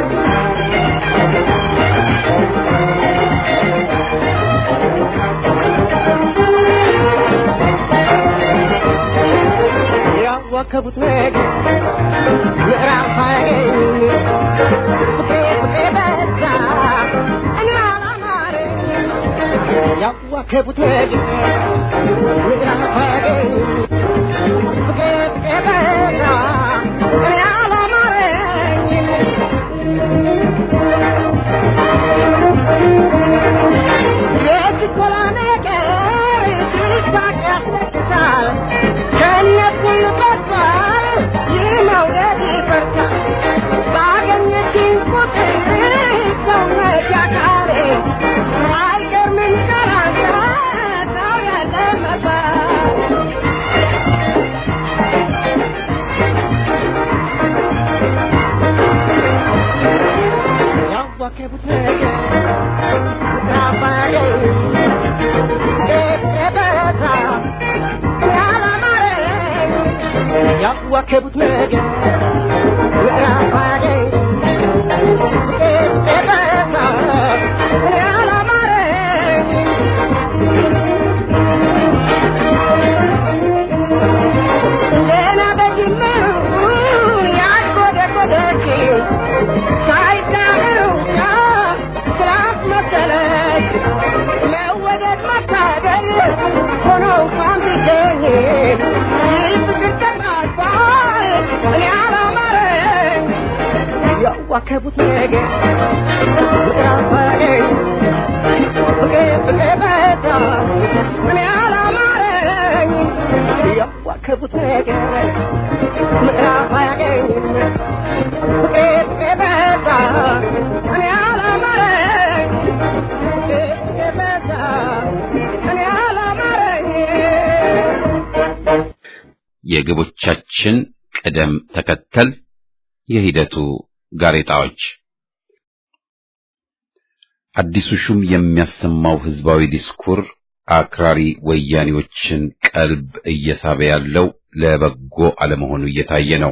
ያዋከቡት ነገር ምዕራፍ አያገኝ ፍቅሬ ፍቅሬ በዛ እኔ አላማረኝ ያዋከቡት ነገር ምዕራፍ አያገኝ ፍቅሬ ፍቅሬ በዛ እኔ አላማረኝ የችኮላ ነገር ሲሳቅ ያስለቅሳል ከእነሱን ይፈሳል ይህ መውደድ ይፈርሳል ባገኘችኝ ቁጥር ሰውነት ያካሌ አይገርምም ካላንተ ሰው ያለ መባል ያዋከቡት ነገር ራባገኝ በዛ ያላማረኝ ያዋከቡት ነገር ራባገኝ በዛ ያላማረኝ ገና በጅምሩ ያጎደጎደች ሳይዳምሩ ስላት መሰለች መወደድ መታደል ሆኖ እንኳን ቢገኝ ይህ ፍቅር ተጣልፏል እኔ አላማረኝ ያዋከቡት ነገር ምዕራፋገኝ ፍቅር ፍቅር በዛ እኔ አላማረኝ ያዋከቡት ነገር ምዕራፍ አያገኝም ፍቅር ፍቅር በዛ እኔ አላማረኝ ፍቅር ፍቅር በዛ እኔ አላማረኝ የግቦቻችን ቅደም ተከተል የሂደቱ ጋሬጣዎች አዲሱ ሹም የሚያሰማው ህዝባዊ ዲስኩር አክራሪ ወያኔዎችን ቀልብ እየሳበ ያለው ለበጎ አለመሆኑ እየታየ ነው።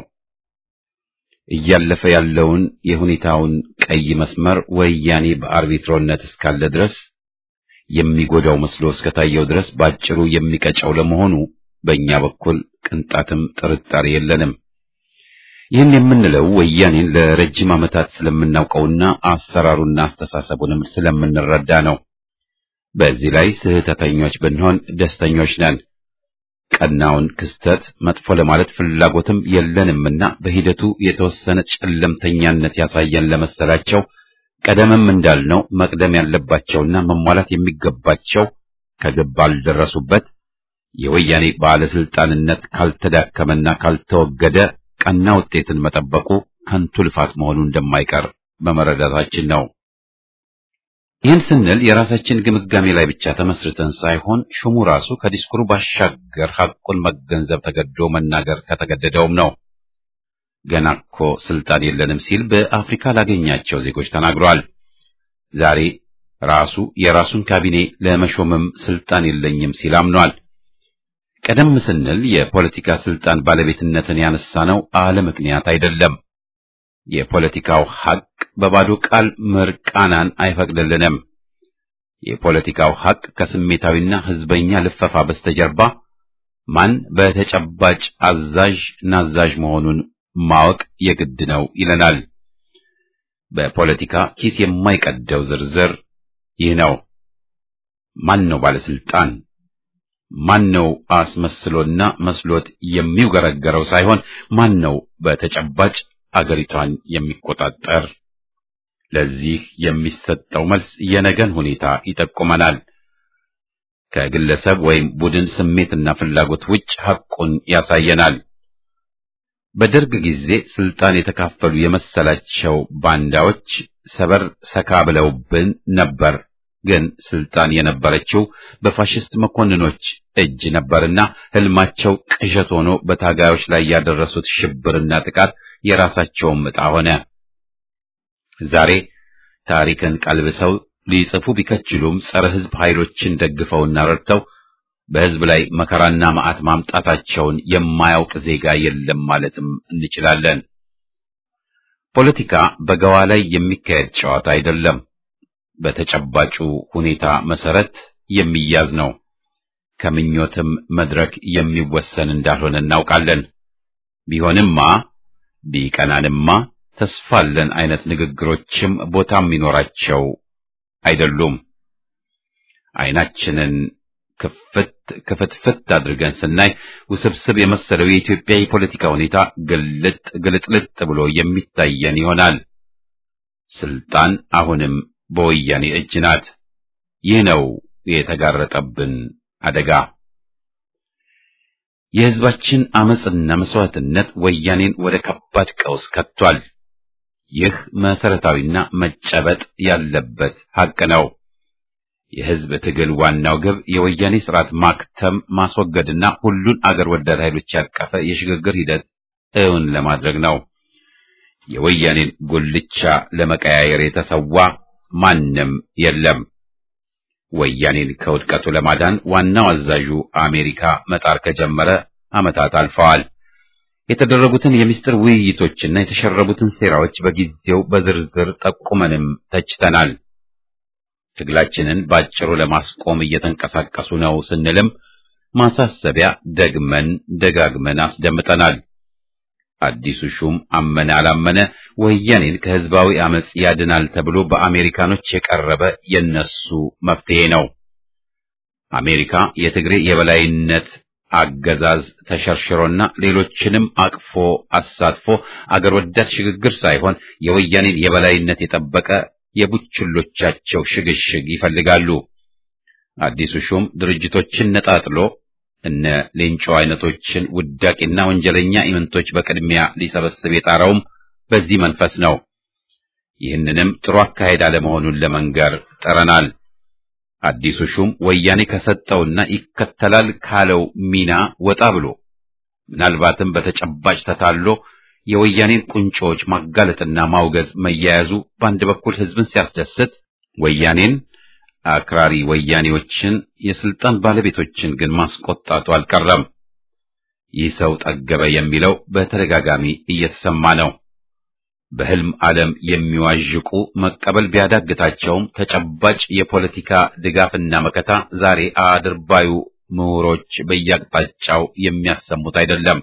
እያለፈ ያለውን የሁኔታውን ቀይ መስመር ወያኔ በአርቢትሮነት እስካለ ድረስ የሚጎዳው መስሎ እስከታየው ድረስ ባጭሩ የሚቀጨው ለመሆኑ በእኛ በኩል ቅንጣትም ጥርጣሬ የለንም። ይህን የምንለው ወያኔን ለረጅም ዓመታት ስለምናውቀውና አሰራሩና አስተሳሰቡንም ስለምንረዳ ነው። በዚህ ላይ ስህተተኞች ብንሆን ደስተኞች ነን። ቀናውን ክስተት መጥፎ ለማለት ፍላጎትም የለንምና በሂደቱ የተወሰነ ጨለምተኛነት ያሳየን ለመሰላቸው ቀደምም እንዳልነው መቅደም ያለባቸውና መሟላት የሚገባቸው ከግብ ባልደረሱበት የወያኔ ባለስልጣንነት ካልተዳከመና ካልተወገደ ቀና ውጤትን መጠበቁ ከንቱ ልፋት መሆኑ እንደማይቀር በመረዳታችን ነው። ይህን ስንል የራሳችን ግምጋሜ ላይ ብቻ ተመስርተን ሳይሆን ሹሙ ራሱ ከዲስኩሩ ባሻገር ሐቁን መገንዘብ ተገዶ መናገር ከተገደደውም ነው። ገና እኮ ስልጣን የለንም ሲል በአፍሪካ ላገኛቸው ዜጎች ተናግሯል። ዛሬ ራሱ የራሱን ካቢኔ ለመሾምም ስልጣን የለኝም ሲል አምኗል። ቀደም ስንል የፖለቲካ ስልጣን ባለቤትነትን ያነሳነው አለ ምክንያት አይደለም። የፖለቲካው ሐቅ በባዶ ቃል ምርቃናን አይፈቅድልንም። የፖለቲካው ሐቅ ከስሜታዊና ህዝበኛ ልፈፋ በስተጀርባ ማን በተጨባጭ አዛዥ ናዛዥ መሆኑን ማወቅ የግድ ነው ይለናል። በፖለቲካ ኪስ የማይቀደው ዝርዝር ይህ ነው። ማን ነው ባለስልጣን? ማን ነው አስመስሎና መስሎት የሚውገረገረው ሳይሆን ማን ነው በተጨባጭ አገሪቷን የሚቆጣጠር? ለዚህ የሚሰጠው መልስ የነገን ሁኔታ ይጠቁመናል። ከግለሰብ ወይም ቡድን ስሜትና ፍላጎት ውጭ ሐቁን ያሳየናል። በደርግ ጊዜ ስልጣን የተካፈሉ የመሰላቸው ባንዳዎች ሰበር ሰካ ብለውብን ነበር። ግን ስልጣን የነበረችው በፋሽስት መኮንኖች እጅ ነበርና ህልማቸው ቅዠት ሆኖ በታጋዮች ላይ ያደረሱት ሽብርና ጥቃት የራሳቸውም ዕጣ ሆነ። ዛሬ ታሪክን ቀልብሰው ሊጽፉ ቢከችሉም ጸረ ህዝብ ኃይሎችን ደግፈውና ረድተው በህዝብ ላይ መከራና መዓት ማምጣታቸውን የማያውቅ ዜጋ የለም ማለትም እንችላለን። ፖለቲካ በገዋ ላይ የሚካሄድ ጨዋታ አይደለም። በተጨባጩ ሁኔታ መሰረት የሚያዝ ነው። ከምኞትም መድረክ የሚወሰን እንዳልሆነ እናውቃለን። ቢሆንማ ቢቀናንማ ተስፋለን አይነት ንግግሮችም ቦታ የሚኖራቸው አይደሉም። አይናችንን ክፍት ክፍትፍት አድርገን ስናይ ውስብስብ የመሰለው የኢትዮጵያ የፖለቲካ ሁኔታ ግልጥ ግልጥልጥ ብሎ የሚታየን ይሆናል። ስልጣን አሁንም በወያኔ እጅ ናት። ይህ ነው የተጋረጠብን አደጋ። የህዝባችን አመጽና መስዋዕትነት ወያኔን ወደ ከባድ ቀውስ ከቷል። ይህ መሰረታዊና መጨበጥ ያለበት ሐቅ ነው። የህዝብ ትግል ዋናው ግብ የወያኔ ስርዓት ማክተም፣ ማስወገድና ሁሉን አገር ወዳድ ኃይሎች ያቀፈ የሽግግር ሂደት እውን ለማድረግ ነው። የወያኔን ጉልቻ ለመቀያየር የተሰዋ ማንም የለም። ወያኔን ከውድቀቱ ለማዳን ዋናው አዛዡ አሜሪካ መጣር ከጀመረ ዓመታት አልፈዋል። የተደረጉትን የምስጢር ውይይቶችና የተሸረቡትን ሴራዎች በጊዜው በዝርዝር ጠቁመንም ተችተናል። ትግላችንን ባጭሩ ለማስቆም እየተንቀሳቀሱ ነው ስንልም ማሳሰቢያ ደግመን ደጋግመን አስደምጠናል። አዲሱ ሹም አመነ አላመነ ወያኔን ከህዝባዊ አመጽ ያድናል ተብሎ በአሜሪካኖች የቀረበ የነሱ መፍትሄ ነው። አሜሪካ የትግሬ የበላይነት አገዛዝ ተሸርሽሮና ሌሎችንም አቅፎ አሳትፎ አገር ወዳድ ሽግግር ሳይሆን የወያኔን የበላይነት የጠበቀ የቡችሎቻቸው ሽግሽግ ይፈልጋሉ። አዲሱ ሹም ድርጅቶችን ነጣጥሎ እነ ሌንጮ አይነቶችን ውዳቂና ወንጀለኛ ኢምንቶች በቅድሚያ ሊሰበስብ የጣረውም በዚህ መንፈስ ነው። ይህንንም ጥሩ አካሄድ አለመሆኑን ለመንገር ጥረናል። አዲሱ ሹም ወያኔ ከሰጠውና ይከተላል ካለው ሚና ወጣ ብሎ ምናልባትም በተጨባጭ ተታሎ የወያኔን ቁንጮዎች ማጋለጥና ማውገዝ መያያዙ በአንድ በኩል ህዝብን ሲያስደስት ወያኔን አክራሪ ወያኔዎችን የስልጣን ባለቤቶችን ግን ማስቆጣቱ አልቀረም። ይህ ሰው ጠገበ የሚለው በተደጋጋሚ እየተሰማ ነው። በህልም ዓለም የሚዋዥቁ መቀበል ቢያዳግታቸውም ተጨባጭ የፖለቲካ ድጋፍና መከታ ዛሬ አድርባዩ ምሁሮች በየአቅጣጫው የሚያሰሙት አይደለም።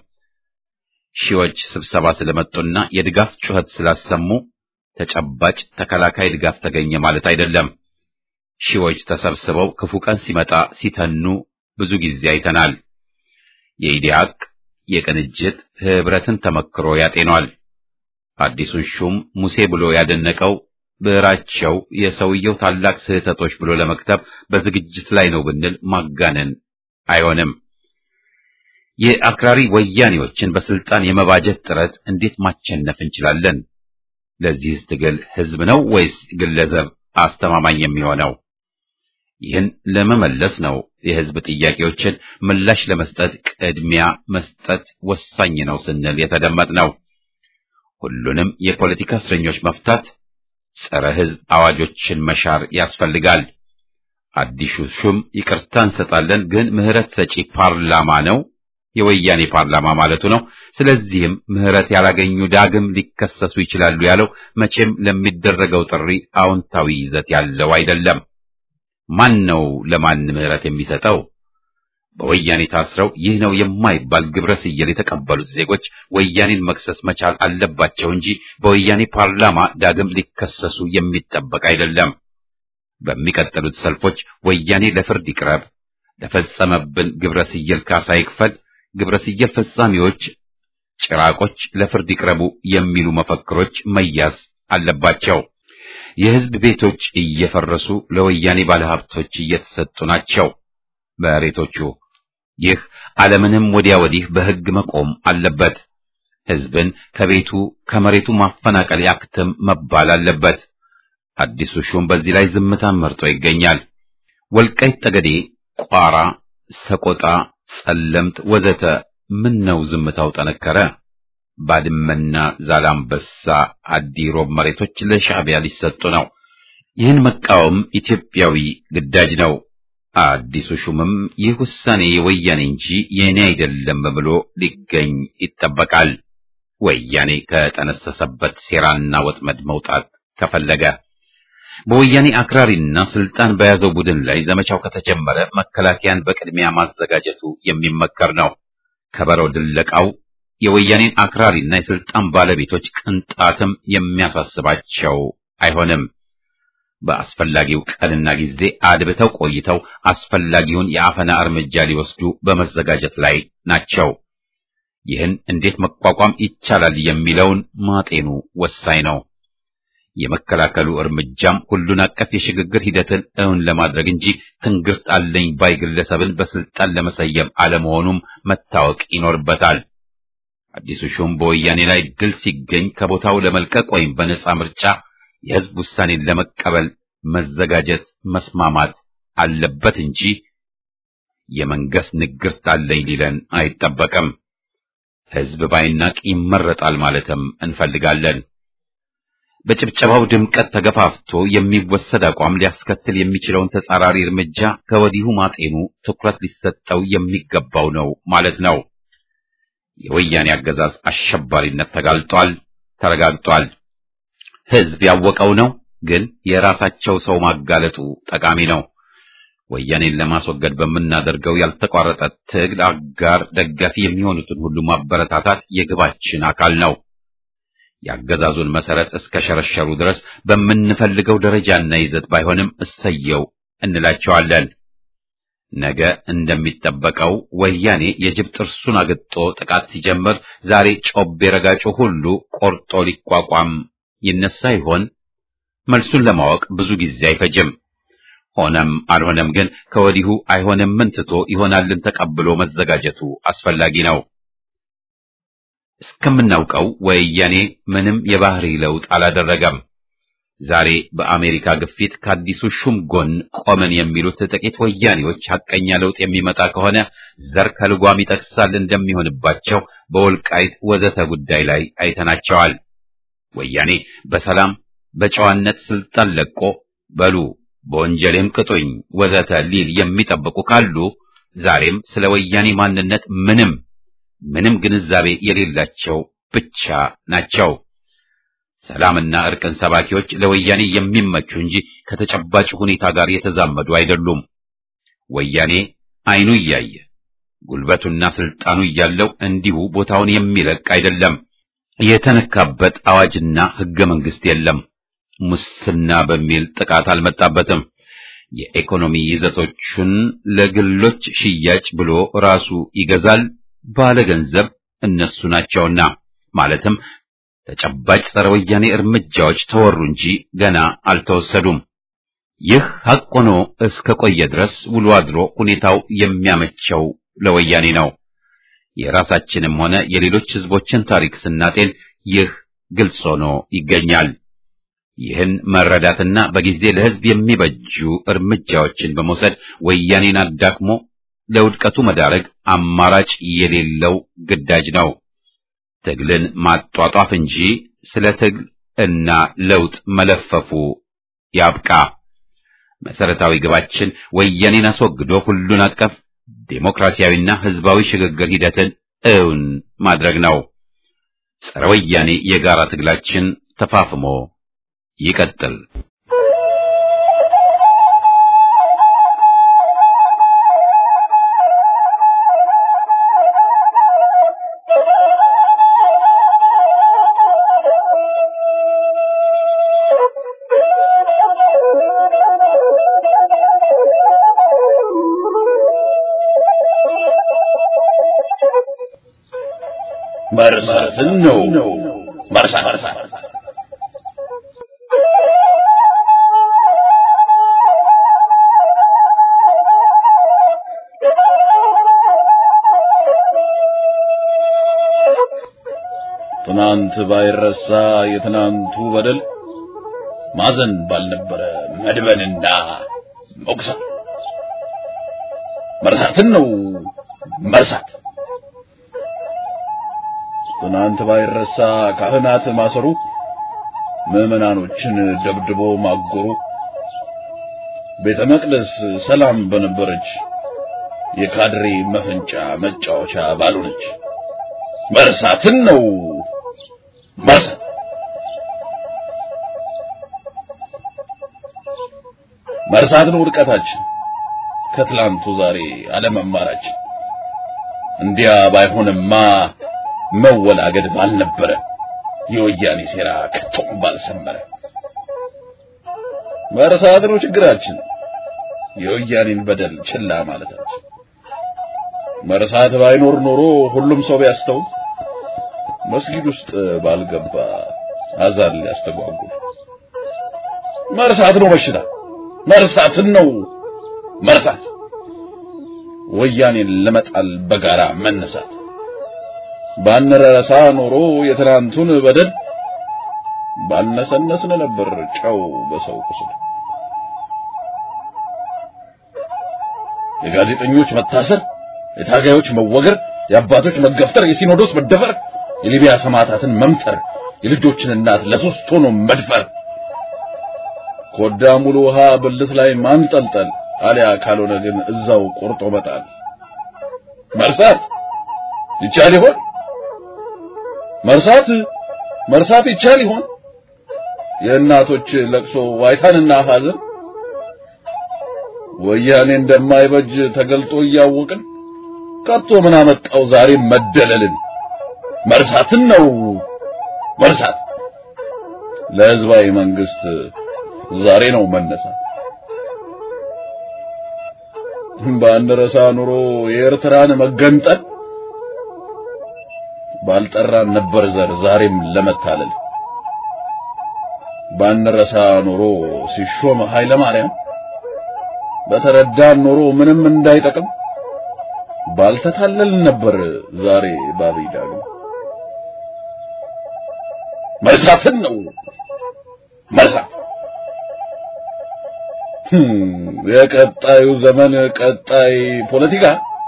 ሺዎች ስብሰባ ስለመጡና የድጋፍ ጩኸት ስላሰሙ ተጨባጭ ተከላካይ ድጋፍ ተገኘ ማለት አይደለም። ሺዎች ተሰብስበው ክፉ ቀን ሲመጣ ሲተኑ ብዙ ጊዜ አይተናል። የኢዲያቅ የቅንጅት ህብረትን ተመክሮ ያጤኗል። አዲሱን ሹም ሙሴ ብሎ ያደነቀው ብዕራቸው የሰውየው ታላቅ ስህተቶች ብሎ ለመክተብ በዝግጅት ላይ ነው ብንል ማጋነን አይሆንም። የአክራሪ ወያኔዎችን በስልጣን የመባጀት ጥረት እንዴት ማቸነፍ እንችላለን? ለዚህስ ትግል ህዝብ ነው ወይስ ግለሰብ አስተማማኝ የሚሆነው? ይህን ለመመለስ ነው የህዝብ ጥያቄዎችን ምላሽ ለመስጠት ቅድሚያ መስጠት ወሳኝ ነው ስንል የተደመጥ ነው። ሁሉንም የፖለቲካ እስረኞች መፍታት፣ ጸረ ህዝብ አዋጆችን መሻር ያስፈልጋል። አዲሱ ሹም ይቅርታ እንሰጣለን፣ ግን ምህረት ሰጪ ፓርላማ ነው የወያኔ ፓርላማ ማለቱ ነው። ስለዚህም ምህረት ያላገኙ ዳግም ሊከሰሱ ይችላሉ ያለው መቼም ለሚደረገው ጥሪ አዎንታዊ ይዘት ያለው አይደለም። ማን ነው ለማን ምህረት የሚሰጠው? በወያኔ ታስረው ይህ ነው የማይባል ግብረ ስየል የተቀበሉት ዜጎች ወያኔን መክሰስ መቻል አለባቸው እንጂ በወያኔ ፓርላማ ዳግም ሊከሰሱ የሚጠበቅ አይደለም። በሚቀጥሉት ሰልፎች ወያኔ ለፍርድ ይቅረብ፣ ለፈጸመብን ግብረ ስየል ካሳ ይክፈል፣ ግብረ ስየል ፈጻሚዎች ጭራቆች ለፍርድ ይቅረቡ የሚሉ መፈክሮች መያዝ አለባቸው። የህዝብ ቤቶች እየፈረሱ ለወያኔ ባለሀብቶች እየተሰጡ ናቸው መሬቶቹ። ይህ ዓለምንም ወዲያ ወዲህ በህግ መቆም አለበት። ህዝብን ከቤቱ ከመሬቱ ማፈናቀል ያክትም መባል አለበት። አዲሱ ሹም በዚህ ላይ ዝምታን መርጦ ይገኛል። ወልቃይት ጠገዴ፣ ቋራ፣ ሰቆጣ፣ ጸለምት ወዘተ ምን ነው ዝምታው ጠነከረ? ባድመና ዛላምበሳ፣ አዲ ሮብ መሬቶች ለሻዕቢያ ሊሰጡ ነው። ይህን መቃወም ኢትዮጵያዊ ግዳጅ ነው። አዲሱ ሹምም ይህ ውሳኔ የወያኔ እንጂ የኔ አይደለም ብሎ ሊገኝ ይጠበቃል። ወያኔ ከጠነሰሰበት ሴራና ወጥመድ መውጣት ከፈለገ በወያኔ አክራሪና ስልጣን በያዘው ቡድን ላይ ዘመቻው ከተጀመረ መከላከያን በቅድሚያ ማዘጋጀቱ የሚመከር ነው። ከበረው ድለቃው የወያኔን አክራሪና የስልጣን ባለቤቶች ቅንጣትም የሚያሳስባቸው አይሆንም። በአስፈላጊው ቀንና ጊዜ አድብተው ቆይተው አስፈላጊውን የአፈና እርምጃ ሊወስዱ በመዘጋጀት ላይ ናቸው። ይህን እንዴት መቋቋም ይቻላል የሚለውን ማጤኑ ወሳኝ ነው። የመከላከሉ እርምጃም ሁሉን አቀፍ የሽግግር ሂደትን እውን ለማድረግ እንጂ ትንግርት አለኝ ባይ ግለሰብን በስልጣን ለመሰየም አለመሆኑም መታወቅ ይኖርበታል። አዲሱ ሹም በወያኔ ላይ ድል ሲገኝ ከቦታው ለመልቀቅ ወይም በነጻ ምርጫ የህዝብ ውሳኔን ለመቀበል መዘጋጀት መስማማት አለበት እንጂ የመንገስ ንግርት አለኝ ሊለን አይጠበቅም። ህዝብ ባይናቅ ይመረጣል ማለትም እንፈልጋለን። በጭብጨባው ድምቀት ተገፋፍቶ የሚወሰድ አቋም ሊያስከትል የሚችለውን ተጻራሪ እርምጃ ከወዲሁ ማጤኑ ትኩረት ሊሰጠው የሚገባው ነው ማለት ነው። የወያኔ አገዛዝ አሸባሪነት ተጋልጧል፣ ተረጋግጧል። ህዝብ ያወቀው ነው። ግን የራሳቸው ሰው ማጋለጡ ጠቃሚ ነው። ወያኔን ለማስወገድ በምናደርገው ያልተቋረጠ ትግል አጋር ደጋፊ የሚሆኑትን ሁሉ ማበረታታት የግባችን አካል ነው። የአገዛዙን መሰረት እስከ ሸረሸሩ ድረስ በምንፈልገው ደረጃና ይዘት ባይሆንም እሰየው እንላቸዋለን። ነገ እንደሚጠበቀው ወያኔ የጅብ ጥርሱን አግጦ ጥቃት ሲጀምር ዛሬ ጮቤ ረጋጩ ሁሉ ቆርጦ ሊቋቋም ይነሳ ይሆን? መልሱን ለማወቅ ብዙ ጊዜ አይፈጅም። ሆነም አልሆነም ግን ከወዲሁ አይሆንምን ትቶ ይሆናልን ተቀብሎ መዘጋጀቱ አስፈላጊ ነው። እስከምናውቀው ወያኔ ምንም የባህሪ ለውጥ አላደረገም። ዛሬ በአሜሪካ ግፊት ከአዲሱ ሹም ጎን ቆመን የሚሉት ጥቂት ወያኔዎች ሐቀኛ ለውጥ የሚመጣ ከሆነ ዘር ከልጓም ይጠቅሳል እንደሚሆንባቸው በወልቃይት ወዘተ ጉዳይ ላይ አይተናቸዋል። ወያኔ በሰላም በጨዋነት ስልጣን ለቆ በሉ በወንጀሌም ቅጡኝ ወዘተ ሊል የሚጠብቁ ካሉ ዛሬም ስለ ወያኔ ማንነት ምንም ምንም ግንዛቤ የሌላቸው ብቻ ናቸው። ሰላምና እርቅን ሰባኪዎች ለወያኔ የሚመቹ እንጂ ከተጨባጭ ሁኔታ ጋር የተዛመዱ አይደሉም። ወያኔ አይኑ እያየ ጉልበቱና ስልጣኑ እያለው እንዲሁ ቦታውን የሚለቅ አይደለም። የተነካበት አዋጅና ሕገ መንግስት የለም። ሙስና በሚል ጥቃት አልመጣበትም። የኢኮኖሚ ይዘቶቹን ለግሎች ሽያጭ ብሎ ራሱ ይገዛል። ባለገንዘብ እነሱ ናቸውና ማለትም ተጨባጭ ጸረ ወያኔ እርምጃዎች ተወሩ እንጂ ገና አልተወሰዱም። ይህ ሐቅ ሆኖ እስከ ቆየ ድረስ ውሎ አድሮ ሁኔታው የሚያመቸው ለወያኔ ነው። የራሳችንም ሆነ የሌሎች ህዝቦችን ታሪክ ስናጤን ይህ ግልጽ ሆኖ ይገኛል። ይህን መረዳትና በጊዜ ለህዝብ የሚበጁ እርምጃዎችን በመውሰድ ወያኔን አዳክሞ ለውድቀቱ መዳረግ አማራጭ የሌለው ግዳጅ ነው። ትግልን ማጧጧፍ እንጂ ስለ ትግል እና ለውጥ መለፈፉ ያብቃ። መሰረታዊ ግባችን ወያኔን አስወግዶ ሁሉን አቀፍ ዴሞክራሲያዊና ህዝባዊ ሽግግር ሂደትን እውን ማድረግ ነው። ጸረ ወያኔ የጋራ ትግላችን ተፋፍሞ ይቀጥል። መርሳትን ነው መርሳት ትናንት ባይረሳ የትናንቱ በደል ማዘን ባልነበረ መድበንና መቁሰል መርሳትን ነው መርሳት። ትናንት ባይረሳ ካህናት ማሰሩ፣ ምዕመናኖችን ደብድቦ ማጎሩ፣ ቤተ መቅደስ ሰላም በነበረች የካድሬ መፈንጫ መጫወቻ ባልሆነች መርሳትን ነው መርሳት። መርሳትን ውድቀታችን ከትላንቱ ዛሬ አለመማራችን እንዲያ ባይሆንማ መወላገድ ባልነበረ የወያኔ ሴራ ከቶም ባልሰመረ መርሳት ነው ችግራችን የወያኔን በደል ችላ ማለታችን መርሳት ባይኖር ኖሮ ሁሉም ሰው ቢያስተውል መስጊድ ውስጥ ባልገባ አዛን ሊያስተጓጉል መርሳት ነው በሽታ መርሳትን ነው መርሳት ወያኔን ለመጣል በጋራ መነሳት ባንረሳ ኖሮ የትናንቱን በደል ባልነሰነስን ነበር ጨው በሰው ቁስል የጋዜጠኞች መታሰር የታጋዮች መወገር የአባቶች መገፍተር የሲኖዶስ መደፈር የሊቢያ ሰማዕታትን መምተር የልጆችን እናት ለሶስት ሆኖ መድፈር ኮዳ ሙሉ ውሃ ብልት ላይ ማንጠልጠል አሊያ ካልሆነ ግን እዛው ቆርጦ መጣል መርሳት ይቻል ይሆን መርሳት መርሳት ይቻል ይሆን የእናቶች ለቅሶ ዋይታንና ሐዘን ወያኔ እንደማይበጅ ተገልጦ እያወቅን ቀጥቶ ምን አመጣው ዛሬ መደለልን መርሳትን ነው መርሳት ለህዝባዊ መንግስት ዛሬ ነው መነሳት ባንረሳ ኑሮ የኤርትራን መገንጠል ባልጠራን ነበር ዘር ዛሬም ለመታለል ባንረሳ ኑሮ ሲሾም ኃይለ ማርያም በተረዳን ኑሮ ምንም እንዳይጠቅም ባልተታለል ነበር ዛሬ ባብይ ዳግም መርሳትን ነው መርሳት የቀጣዩ ዘመን ቀጣይ ፖለቲካ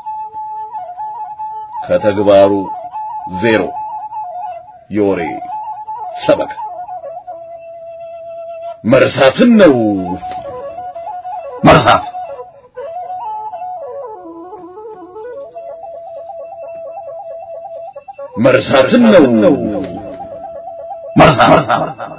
ከተግባሩ ዜሮ የወሬ ሰበካ መርሳትን ነው መርሳት መርሳትን ነው መርሳት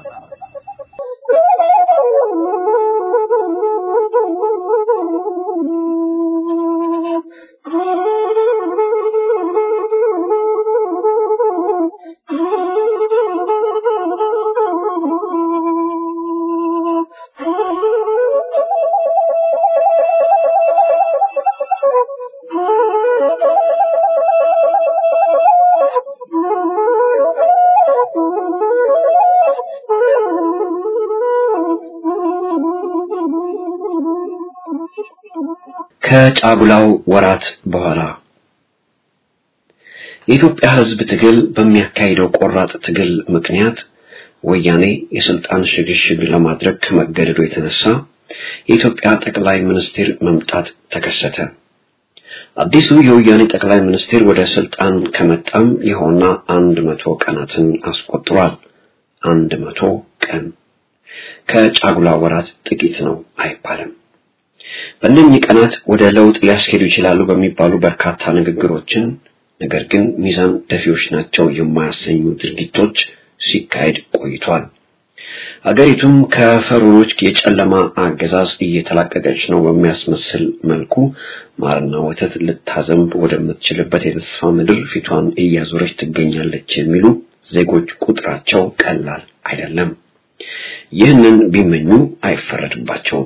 ከጫጉላው ወራት በኋላ የኢትዮጵያ ሕዝብ ትግል በሚያካሂደው ቆራጥ ትግል ምክንያት ወያኔ የስልጣን ሽግሽግ ለማድረግ ከመገደዱ የተነሳ የኢትዮጵያ ጠቅላይ ሚኒስትር መምጣት ተከሰተ። አዲሱ የወያኔ ጠቅላይ ሚኒስትር ወደ ስልጣን ከመጣም ይኸውና አንድ መቶ ቀናትን አስቆጥሯል። አንድ መቶ ቀን ከጫጉላ ወራት ጥቂት ነው አይባልም። በእነኚህ ቀናት ወደ ለውጥ ሊያስኬዱ ይችላሉ በሚባሉ በርካታ ንግግሮችን ነገር ግን ሚዛን ደፊዎች ናቸው የማያሰኙ ድርጊቶች ሲካሄድ ቆይቷል። አገሪቱም ከፈሮኖች የጨለማ አገዛዝ እየተላቀቀች ነው በሚያስመስል መልኩ ማርና ወተት ልታዘንብ ወደምትችልበት የተስፋ ምድር ፊቷን እያዞረች ትገኛለች የሚሉ ዜጎች ቁጥራቸው ቀላል አይደለም። ይህንን ቢመኙ አይፈረድባቸውም።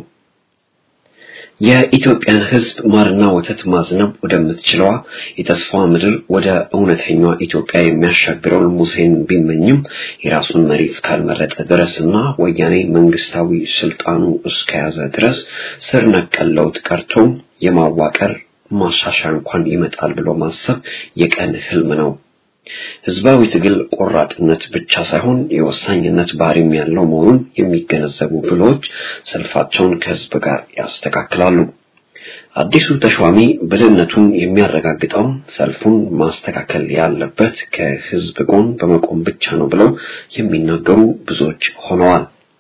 የኢትዮጵያን ሕዝብ ማርና ወተት ማዝነብ ወደምትችለዋ የተስፋ ምድር ወደ እውነተኛዋ ኢትዮጵያ የሚያሻግረውን ሙሴን ቢመኝም የራሱን መሪ እስካልመረጠ ድረስና ወያኔ መንግስታዊ ስልጣኑ እስከያዘ ድረስ ስር ነቀል ለውጥ ቀርቶ የማዋቀር ማሻሻያ እንኳን ይመጣል ብሎ ማሰብ የቀን ህልም ነው። ህዝባዊ ትግል ቆራጥነት ብቻ ሳይሆን የወሳኝነት ባህሪም ያለው መሆኑን የሚገነዘቡ ብሎች ሰልፋቸውን ከህዝብ ጋር ያስተካክላሉ። አዲሱ ተሿሚ ብልህነቱን የሚያረጋግጠው ሰልፉን ማስተካከል ያለበት ከህዝብ ጎን በመቆም ብቻ ነው ብለው የሚናገሩ ብዙዎች ሆነዋል።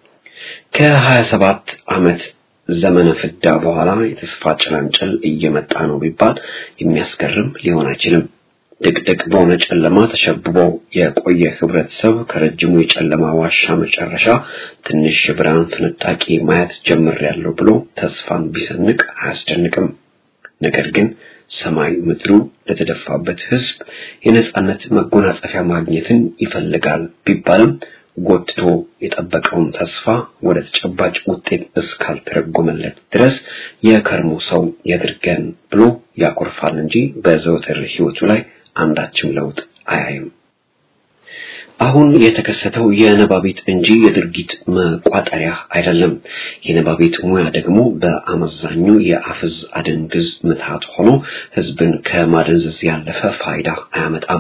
ከሀያ ሰባት ዓመት ዘመነ ፍዳ በኋላ የተስፋ ጭላንጭል እየመጣ ነው ቢባል የሚያስገርም ሊሆን አይችልም። ድቅድቅ በሆነ ጨለማ ተሸብቦ የቆየ ህብረተሰብ ከረጅሙ የጨለማ ዋሻ መጨረሻ ትንሽ የብርሃን ፍንጣቂ ማየት ጀምሬያለሁ ብሎ ተስፋን ቢሰንቅ አያስደንቅም። ነገር ግን ሰማይ ምድሩ ለተደፋበት ህዝብ የነጻነት መጎናጸፊያ ማግኘትን ይፈልጋል ቢባልም ጎትቶ የጠበቀውን ተስፋ ወደ ተጨባጭ ውጤት እስካልተረጎመለት ድረስ የከርሞ ሰው ያድርገን ብሎ ያኮርፋል እንጂ በዘወትር ህይወቱ ላይ አንዳችም ለውጥ አያይም። አሁን የተከሰተው የነባቢት እንጂ የድርጊት መቋጠሪያ አይደለም። የነባቢት ሙያ ደግሞ በአመዛኙ የአፍዝ አደንግዝ ምትሃት ሆኖ ህዝብን ከማደንዘዝ ያለፈ ፋይዳ አያመጣም።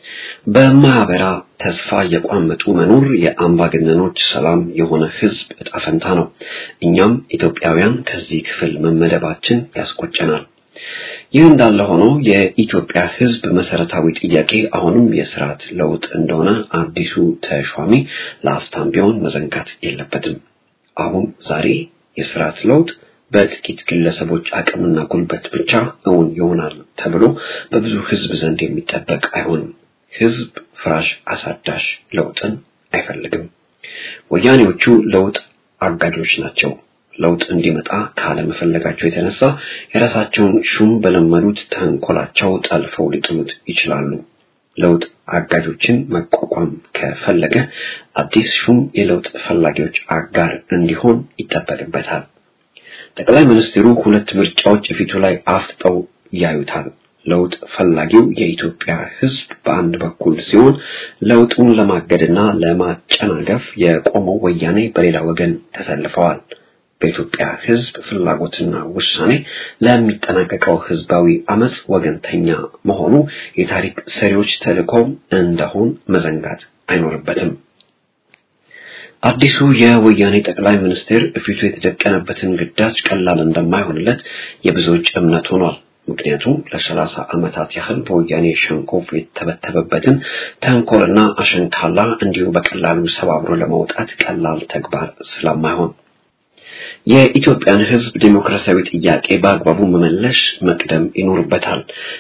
በማያበራ ተስፋ የቋመጡ መኖር የአምባገነኖች ሰላም የሆነ ህዝብ እጣ ፈንታ ነው። እኛም ኢትዮጵያውያን ከዚህ ክፍል መመደባችን ያስቆጨናል። ይህ እንዳለ ሆኖ የኢትዮጵያ ህዝብ መሰረታዊ ጥያቄ አሁንም የስርዓት ለውጥ እንደሆነ አዲሱ ተሿሚ ለአፍታም ቢሆን መዘንጋት የለበትም። አሁን ዛሬ የስርዓት ለውጥ በጥቂት ግለሰቦች አቅምና ጉልበት ብቻ እውን ይሆናል ተብሎ በብዙ ህዝብ ዘንድ የሚጠበቅ አይሆንም። ህዝብ ፍራሽ አሳዳሽ ለውጥን አይፈልግም። ወያኔዎቹ ለውጥ አጋጆች ናቸው። ለውጥ እንዲመጣ ካለመፈለጋቸው የተነሳ የራሳቸውን ሹም በለመዱት ተንኮላቸው ጠልፈው ሊጥሉት ይችላሉ። ለውጥ አጋጆችን መቋቋም ከፈለገ አዲስ ሹም የለውጥ ፈላጊዎች አጋር እንዲሆን ይጠበቅበታል። ጠቅላይ ሚኒስትሩ ሁለት ምርጫዎች ፊቱ ላይ አፍጥጠው ያዩታል። ለውጥ ፈላጊው የኢትዮጵያ ህዝብ በአንድ በኩል ሲሆን ለውጡን ለማገድና ለማጨናገፍ የቆመው ወያኔ በሌላ ወገን ተሰልፈዋል። በኢትዮጵያ ህዝብ ፍላጎትና ውሳኔ ለሚጠናቀቀው ህዝባዊ አመጽ ወገንተኛ መሆኑ የታሪክ ሰሪዎች ተልዕኮ እንደሆን መዘንጋት አይኖርበትም። አዲሱ የወያኔ ጠቅላይ ሚኒስትር ፊቱ የተደቀነበትን ግዳጅ ቀላል እንደማይሆንለት የብዙዎች እምነት ሆኗል። ምክንያቱም ለሰላሳ ዓመታት ያህል በወያኔ ሸንኮፍ የተበተበበትን ተንኮልና አሸንካላ እንዲሁ በቀላሉ ሰባብሮ ለመውጣት ቀላል ተግባር ስለማይሆን የኢትዮጵያን ህዝብ ዲሞክራሲያዊ ጥያቄ በአግባቡ መመለስ መቅደም ይኖርበታል።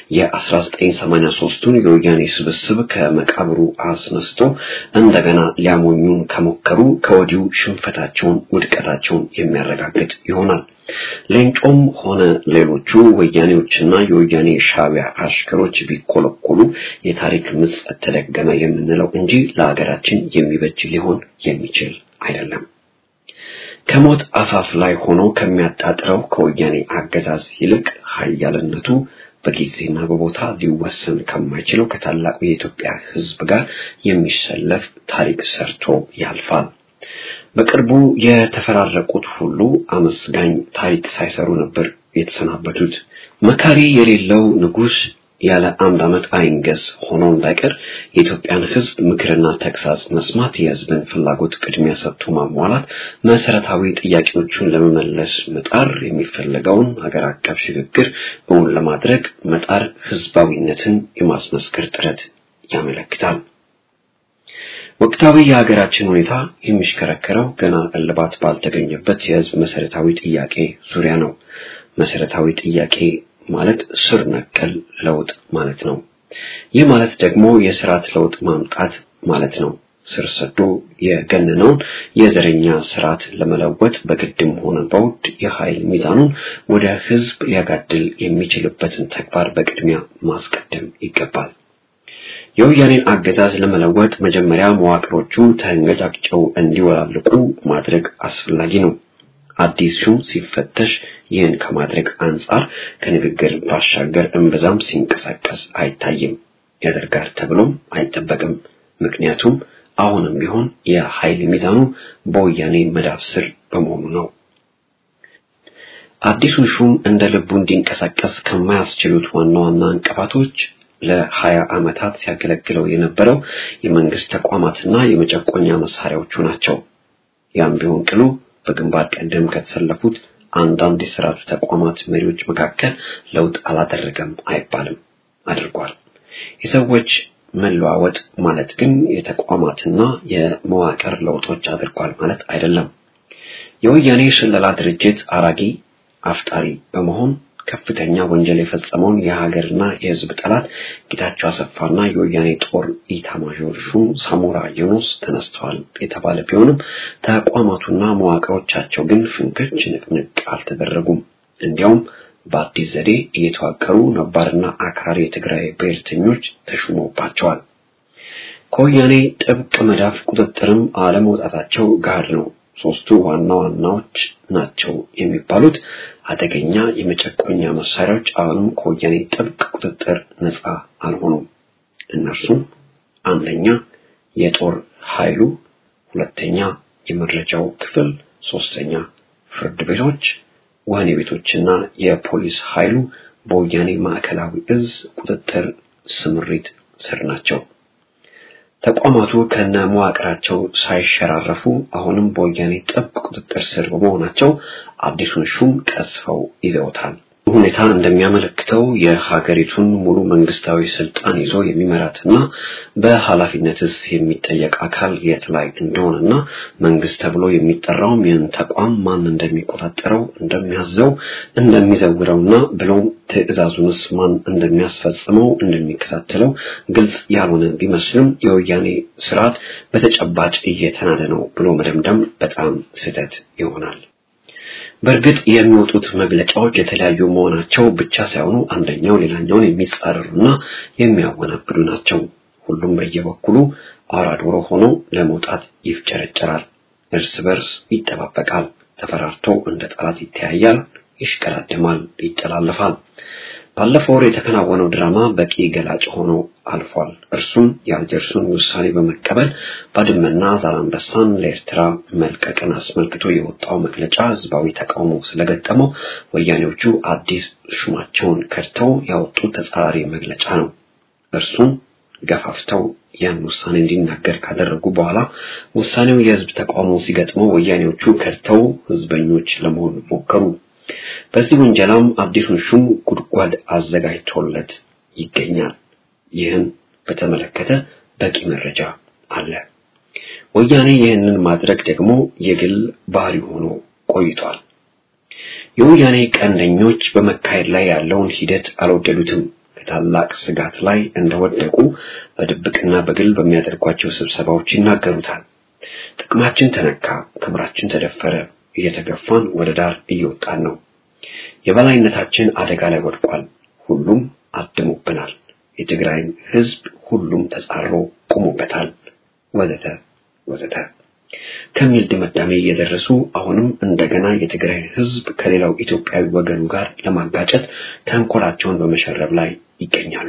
የ1983ቱን የወያኔ ስብስብ ከመቃብሩ አስነስቶ እንደገና ሊያሞኙን ከሞከሩ ከወዲሁ ሽንፈታቸውን፣ ውድቀታቸውን የሚያረጋግጥ ይሆናል። ሌንጮም ሆነ ሌሎቹ ወያኔዎችና የወያኔ ሻዕቢያ አሽከሮች ቢኮለኮሉ የታሪክ ምጸት ተደገመ የምንለው እንጂ ለሀገራችን የሚበጅ ሊሆን የሚችል አይደለም። ከሞት አፋፍ ላይ ሆኖ ከሚያጣጥረው ከወያኔ አገዛዝ ይልቅ ኃያልነቱ በጊዜና በቦታ ሊወሰን ከማይችለው ከታላቁ የኢትዮጵያ ህዝብ ጋር የሚሰለፍ ታሪክ ሰርቶ ያልፋል። በቅርቡ የተፈራረቁት ሁሉ አመስጋኝ ታሪክ ሳይሰሩ ነበር የተሰናበቱት። መካሪ የሌለው ንጉሥ ያለ አንድ ዓመት አይንገስ ሆኖ እንዳይቀር የኢትዮጵያን ህዝብ ምክርና ተግሳጽ መስማት፣ የህዝብን ፍላጎት ቅድሚያ ሰጥቶ ማሟላት፣ መሰረታዊ ጥያቄዎቹን ለመመለስ መጣር፣ የሚፈለገውን ሀገር አቀፍ ሽግግር እውን ለማድረግ መጣር ህዝባዊነትን የማስመስከር ጥረት ያመለክታል። ወቅታዊ የሀገራችን ሁኔታ የሚሽከረከረው ገና እልባት ባልተገኘበት የህዝብ መሰረታዊ ጥያቄ ዙሪያ ነው። መሰረታዊ ጥያቄ ማለት ስር ነቀል ለውጥ ማለት ነው። ይህ ማለት ደግሞ የስርዓት ለውጥ ማምጣት ማለት ነው። ስር ሰዶ የገነነውን የዘረኛ ስርዓት ለመለወጥ በግድም ሆነ በውድ የኃይል ሚዛኑን ወደ ህዝብ ሊያጋድል የሚችልበትን ተግባር በቅድሚያ ማስቀደም ይገባል። የወያኔን አገዛዝ ለመለወጥ መጀመሪያ መዋቅሮቹ ተንገጫግጨው እንዲወላልቁ ማድረግ አስፈላጊ ነው። አዲስ ሹም ሲፈተሽ ይህን ከማድረግ አንጻር ከንግግር ባሻገር እምብዛም ሲንቀሳቀስ አይታይም። ያደርጋል ተብሎም አይጠበቅም። ምክንያቱም አሁንም ቢሆን የኃይል ሚዛኑ በወያኔ መዳፍ ስር በመሆኑ ነው። አዲሱ ሹም እንደ ልቡ እንዲንቀሳቀስ ከማያስችሉት ዋና ዋና እንቅፋቶች ለሀያ ዓመታት ሲያገለግለው የነበረው የመንግስት ተቋማትና የመጨቆኛ መሳሪያዎቹ ናቸው። ያም ቢሆን ቅሉ በግንባር ቀደም ከተሰለፉት አንዳንድ የስርዓቱ ተቋማት መሪዎች መካከል ለውጥ አላደረገም አይባልም፣ አድርጓል። የሰዎች መለዋወጥ ማለት ግን የተቋማትና የመዋቅር ለውጦች አድርጓል ማለት አይደለም። የወያኔ ስለላ ድርጅት አራጊ አፍጣሪ በመሆን ከፍተኛ ወንጀል የፈጸመውን የሀገርና የሕዝብ ጠላት ጌታቸው አሰፋና የወያኔ ጦር ኢታማዦር ሹም ሳሞራ ዩኑስ ተነስተዋል የተባለ ቢሆንም ተቋማቱና መዋቅሮቻቸው ግን ፍንክች ንቅንቅ አልተደረጉም። እንዲያውም በአዲስ ዘዴ እየተዋቀሩ ነባርና አክራሪ የትግራይ ብሔርተኞች ተሹሞባቸዋል። ከወያኔ ጥብቅ መዳፍ ቁጥጥርም አለመውጣታቸው ጋር ነው። ሶስቱ ዋና ዋናዎች ናቸው የሚባሉት አደገኛ የመጨቆኛ መሳሪያዎች አሁንም ከወያኔ ጥብቅ ቁጥጥር ነፃ አልሆኑም። እነርሱም አንደኛ የጦር ኃይሉ፣ ሁለተኛ የመረጃው ክፍል፣ ሶስተኛ ፍርድ ቤቶች፣ ወህኒ ቤቶችና የፖሊስ ኃይሉ በወያኔ ማዕከላዊ እዝ ቁጥጥር ስምሪት ስር ናቸው። ተቋማቱ ከነ መዋቅራቸው ሳይሸራረፉ አሁንም በወያኔ ጥብቅ ቁጥጥር ስር በመሆናቸው አዲሱን ሹም ቀስፈው ይዘውታል። ሁኔታ እንደሚያመለክተው የሀገሪቱን ሙሉ መንግስታዊ ስልጣን ይዞ የሚመራትና በኃላፊነትስ የሚጠየቅ አካል የት ላይ እንደሆነና መንግስት ተብሎ የሚጠራውም ይህን ተቋም ማን እንደሚቆጣጠረው፣ እንደሚያዘው፣ እንደሚዘውረውና ብሎም ትዕዛዙንስ ማን እንደሚያስፈጽመው እንደሚከታተለው ግልጽ ያልሆነ ቢመስልም የወያኔ ስርዓት በተጨባጭ እየተናደ ነው ብሎ መደምደም በጣም ስህተት ይሆናል። በእርግጥ የሚወጡት መግለጫዎች የተለያዩ መሆናቸው ብቻ ሳይሆኑ አንደኛው ሌላኛውን የሚጻረሩና የሚያወናብዱ ናቸው። ሁሉም በየበኩሉ አውራ ዶሮ ሆኖ ለመውጣት ይፍጨረጨራል፣ እርስ በርስ ይጠባበቃል፣ ተፈራርቶ እንደ ጠላት ይተያያል፣ ይሽቀዳድማል፣ ይጠላለፋል። ባለፈው ወር የተከናወነው ድራማ በቂ ገላጭ ሆኖ አልፏል። እርሱም የአልጀርሱን ውሳኔ በመቀበል ባድመና ዛላንበሳን ለኤርትራ መልቀቅን አስመልክቶ የወጣው መግለጫ ህዝባዊ ተቃውሞ ስለገጠመው ወያኔዎቹ አዲስ ሹማቸውን ከድተው ያወጡት ተጻራሪ መግለጫ ነው። እርሱም ገፋፍተው ያን ውሳኔ እንዲናገር ካደረጉ በኋላ ውሳኔው የህዝብ ተቃውሞ ሲገጥመው ወያኔዎቹ ከድተው ህዝበኞች ለመሆን ሞከሩ። በዚህ ወንጀላም አዲሱን ሹም ጉድጓድ አዘጋጅቶለት ይገኛል። ይህን በተመለከተ በቂ መረጃ አለ። ወያኔ ይህንን ማድረግ ደግሞ የግል ባህሪ ሆኖ ቆይቷል። የወያኔ ቀንደኞች በመካሄድ ላይ ያለውን ሂደት አልወደዱትም። ከታላቅ ስጋት ላይ እንደወደቁ በድብቅና በግል በሚያደርጓቸው ስብሰባዎች ይናገሩታል። ጥቅማችን ተነካ፣ ክብራችን ተደፈረ፣ እየተገፋን ወደ ዳር እየወጣን ነው። የበላይነታችን አደጋ ላይ ወድቋል። ሁሉም አድሞብናል። የትግራይን ህዝብ ሁሉም ተጻሮ ቆሞበታል፣ ወዘተ ወዘተ ከሚል ድምዳሜ እየደረሱ አሁንም እንደገና የትግራይ ህዝብ ከሌላው ኢትዮጵያዊ ወገኑ ጋር ለማጋጨት ተንኮላቸውን በመሸረብ ላይ ይገኛሉ።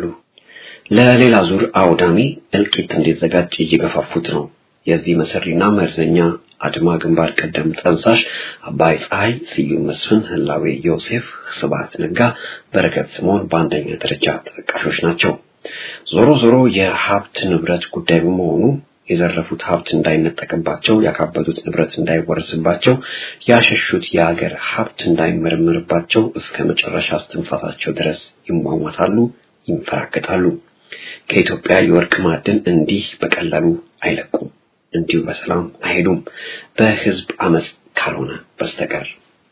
ለሌላ ዙር አውዳሚ እልቂት እንዲዘጋጅ እየገፋፉት ነው። የዚህ መሰሪና መርዘኛ አድማ ግንባር ቀደም ጠንሳሽ አባይ ፀሐይ፣ ስዩም መስፍን፣ ህላዌ ዮሴፍ፣ ስብሐት ነጋ፣ በረከት ስምዖን በአንደኛ ደረጃ ተጠቃሾች ናቸው። ዞሮ ዞሮ የሀብት ንብረት ጉዳይ በመሆኑ የዘረፉት ሀብት እንዳይነጠቅባቸው፣ ያካበቱት ንብረት እንዳይወረስባቸው፣ ያሸሹት የአገር ሀብት እንዳይመረመርባቸው እስከ መጨረሻ እስትንፋሳቸው ድረስ ይሟሟታሉ፣ ይንፈራገጣሉ። ከኢትዮጵያ የወርቅ ማዕድን እንዲህ በቀላሉ አይለቁም። እንዲሁ በሰላም አይሄዱም፣ በህዝብ አመፅ ካልሆነ በስተቀር።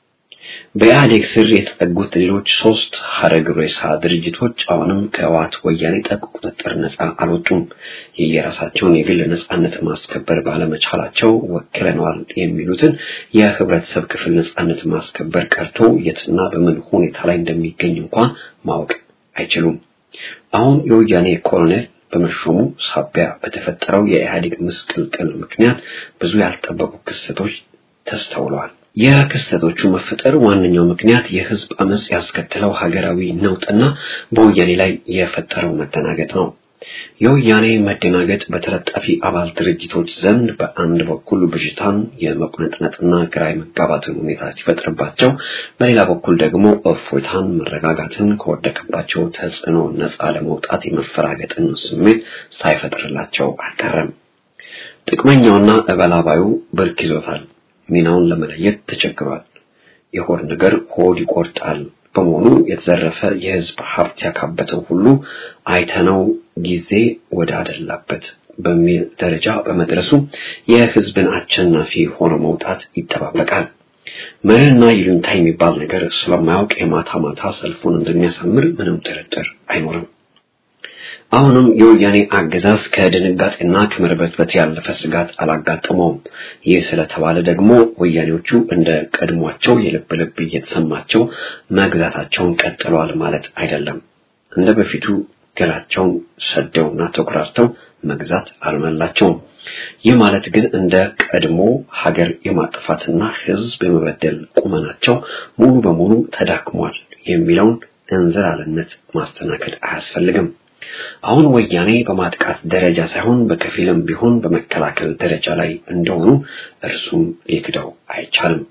በኢህአዴግ ስር የተጠጉት ሌሎች ሶስት ሀረግ ሬሳ ድርጅቶች አሁንም ከህወሓት ወያኔ ጥብቅ ቁጥጥር ነፃ አልወጡም። የየራሳቸውን የግል ነፃነት ማስከበር ባለመቻላቸው ወክለነዋል የሚሉትን የህብረተሰብ ክፍል ነፃነት ማስከበር ቀርቶ የትና በምን ሁኔታ ላይ እንደሚገኝ እንኳን ማወቅ አይችሉም። አሁን የወያኔ ኮሎኔል በመሾሙ ሳቢያ በተፈጠረው የኢህአዴግ ምስቅልቅል ምክንያት ብዙ ያልጠበቁ ክስተቶች ተስተውለዋል። የክስተቶቹ መፈጠር ዋነኛው ምክንያት የህዝብ አመጽ ያስከተለው ሀገራዊ ነውጥና በወያኔ ላይ የፈጠረው መደናገጥ ነው። የወያኔ መደናገጥ በተለጣፊ አባል ድርጅቶች ዘንድ በአንድ በኩል ብዥታን የመቁነጥነጥና ግራ የመጋባትን ሁኔታ ሲፈጥርባቸው፣ በሌላ በኩል ደግሞ እፎይታን፣ መረጋጋትን ከወደቀባቸው ተጽዕኖ ነፃ ለመውጣት የመፈራገጥን ስሜት ሳይፈጥርላቸው አልቀረም። ጥቅመኛውና እበላባዩ ብርክ ይዞታል። ሚናውን ለመለየት ተቸግሯል። የሆድ ነገር ሆድ ይቆርጣል በመሆኑ የተዘረፈ የሕዝብ ሀብት ያካበተው ሁሉ አይተነው ጊዜ ወደ አደላበት በሚል ደረጃ በመድረሱ የሕዝብን አሸናፊ ሆኖ መውጣት ይጠባበቃል። መርህና ይሉኝታ የሚባል ነገር ስለማያውቅ የማታ ማታ ሰልፉን እንደሚያሳምር ምንም ጥርጥር አይኖርም። አሁንም የወያኔ አገዛዝ ከድንጋጤና ከመርበትበት ያለፈ ስጋት አላጋጠመውም። ይህ ስለተባለ ደግሞ ወያኔዎቹ እንደ ቀድሟቸው የልብ ልብ እየተሰማቸው መግዛታቸውን ቀጥለዋል ማለት አይደለም። እንደ በፊቱ ገላቸውን ሰደውና ተኩራርተው መግዛት አልመላቸውም። ይህ ማለት ግን እንደ ቀድሞ ሀገር የማጥፋትና ሕዝብ የመበደል ቁመናቸው ሙሉ በሙሉ ተዳክሟል የሚለውን እንዝላልነት ማስተናገድ አያስፈልግም። አሁን ወያኔ በማጥቃት ደረጃ ሳይሆን በከፊልም ቢሆን በመከላከል ደረጃ ላይ እንደሆኑ እርሱም ሊክደው አይቻልም።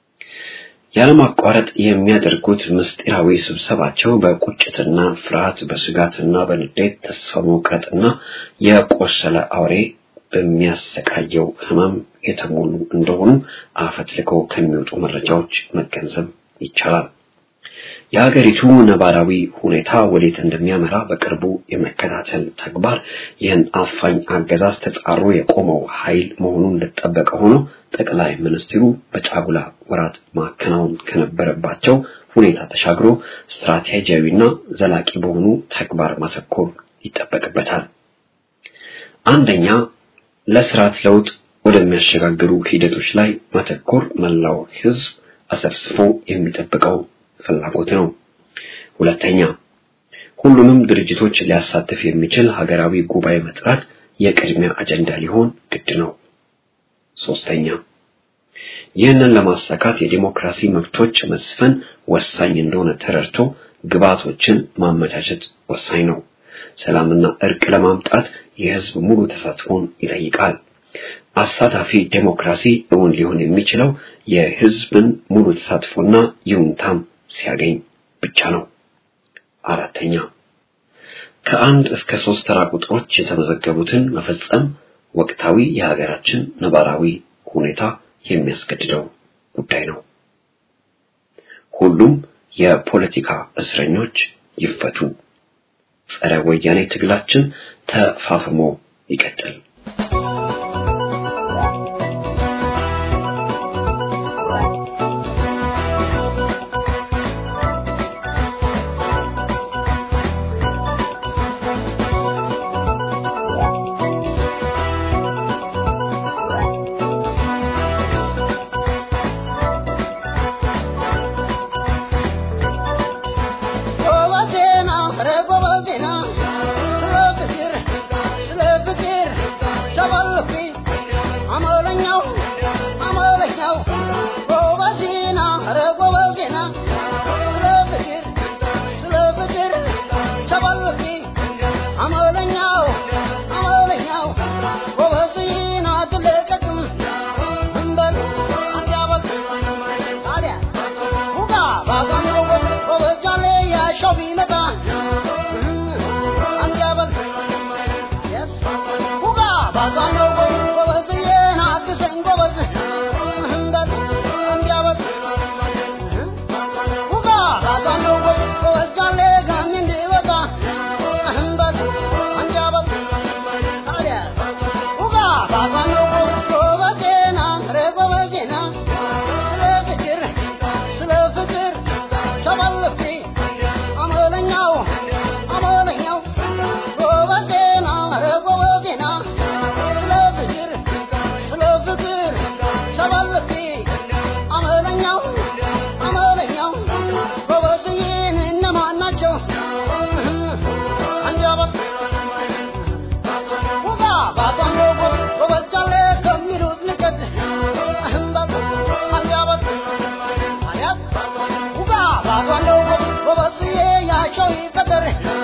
ያለማቋረጥ የሚያደርጉት ምስጢራዊ ስብሰባቸው በቁጭትና ፍርሃት፣ በስጋትና በንዴት ተስፋ መቁረጥና የቆሰለ አውሬ በሚያሰቃየው ሕመም የተሞሉ እንደሆኑ አፈትልከው ከሚወጡ መረጃዎች መገንዘብ ይቻላል። የሀገሪቱ ነባራዊ ሁኔታ ወዴት እንደሚያመራ በቅርቡ የመከታተል ተግባር ይህን አፋኝ አገዛዝ ተጻሮ የቆመው ኃይል መሆኑን እንደተጠበቀ ሆኖ ጠቅላይ ሚኒስትሩ በጫጉላ ወራት ማከናወን ከነበረባቸው ሁኔታ ተሻግሮ ስትራቴጂያዊና ዘላቂ በሆኑ ተግባር ማተኮር ይጠበቅበታል። አንደኛ፣ ለስርዓት ለውጥ ወደሚያሸጋግሩ ሂደቶች ላይ ማተኮር መላው ሕዝብ አሰብስፎ የሚጠብቀው ፍላጎት ነው። ሁለተኛ ሁሉንም ድርጅቶች ሊያሳትፍ የሚችል ሀገራዊ ጉባኤ መጥራት የቅድሚያ አጀንዳ ሊሆን ግድ ነው። ሶስተኛ ይህንን ለማሳካት የዲሞክራሲ መብቶች መስፈን ወሳኝ እንደሆነ ተረድቶ ግብዓቶችን ማመቻቸት ወሳኝ ነው። ሰላምና እርቅ ለማምጣት የህዝብ ሙሉ ተሳትፎን ይጠይቃል። አሳታፊ ዴሞክራሲ እውን ሊሆን የሚችለው የህዝብን ሙሉ ተሳትፎና ይሁንታም ሲያገኝ ብቻ ነው። አራተኛ ከአንድ እስከ ሶስት ተራ ቁጥሮች የተመዘገቡትን መፈጸም ወቅታዊ የሀገራችን ነባራዊ ሁኔታ የሚያስገድደው ጉዳይ ነው። ሁሉም የፖለቲካ እስረኞች ይፈቱ። ጸረ ወያኔ ትግላችን ተፋፍሞ ይቀጥል። Cuando vos, vos, vos, vos, vos, vos, vos, vos, vos, vos, vos, vos, vos, vos, vos,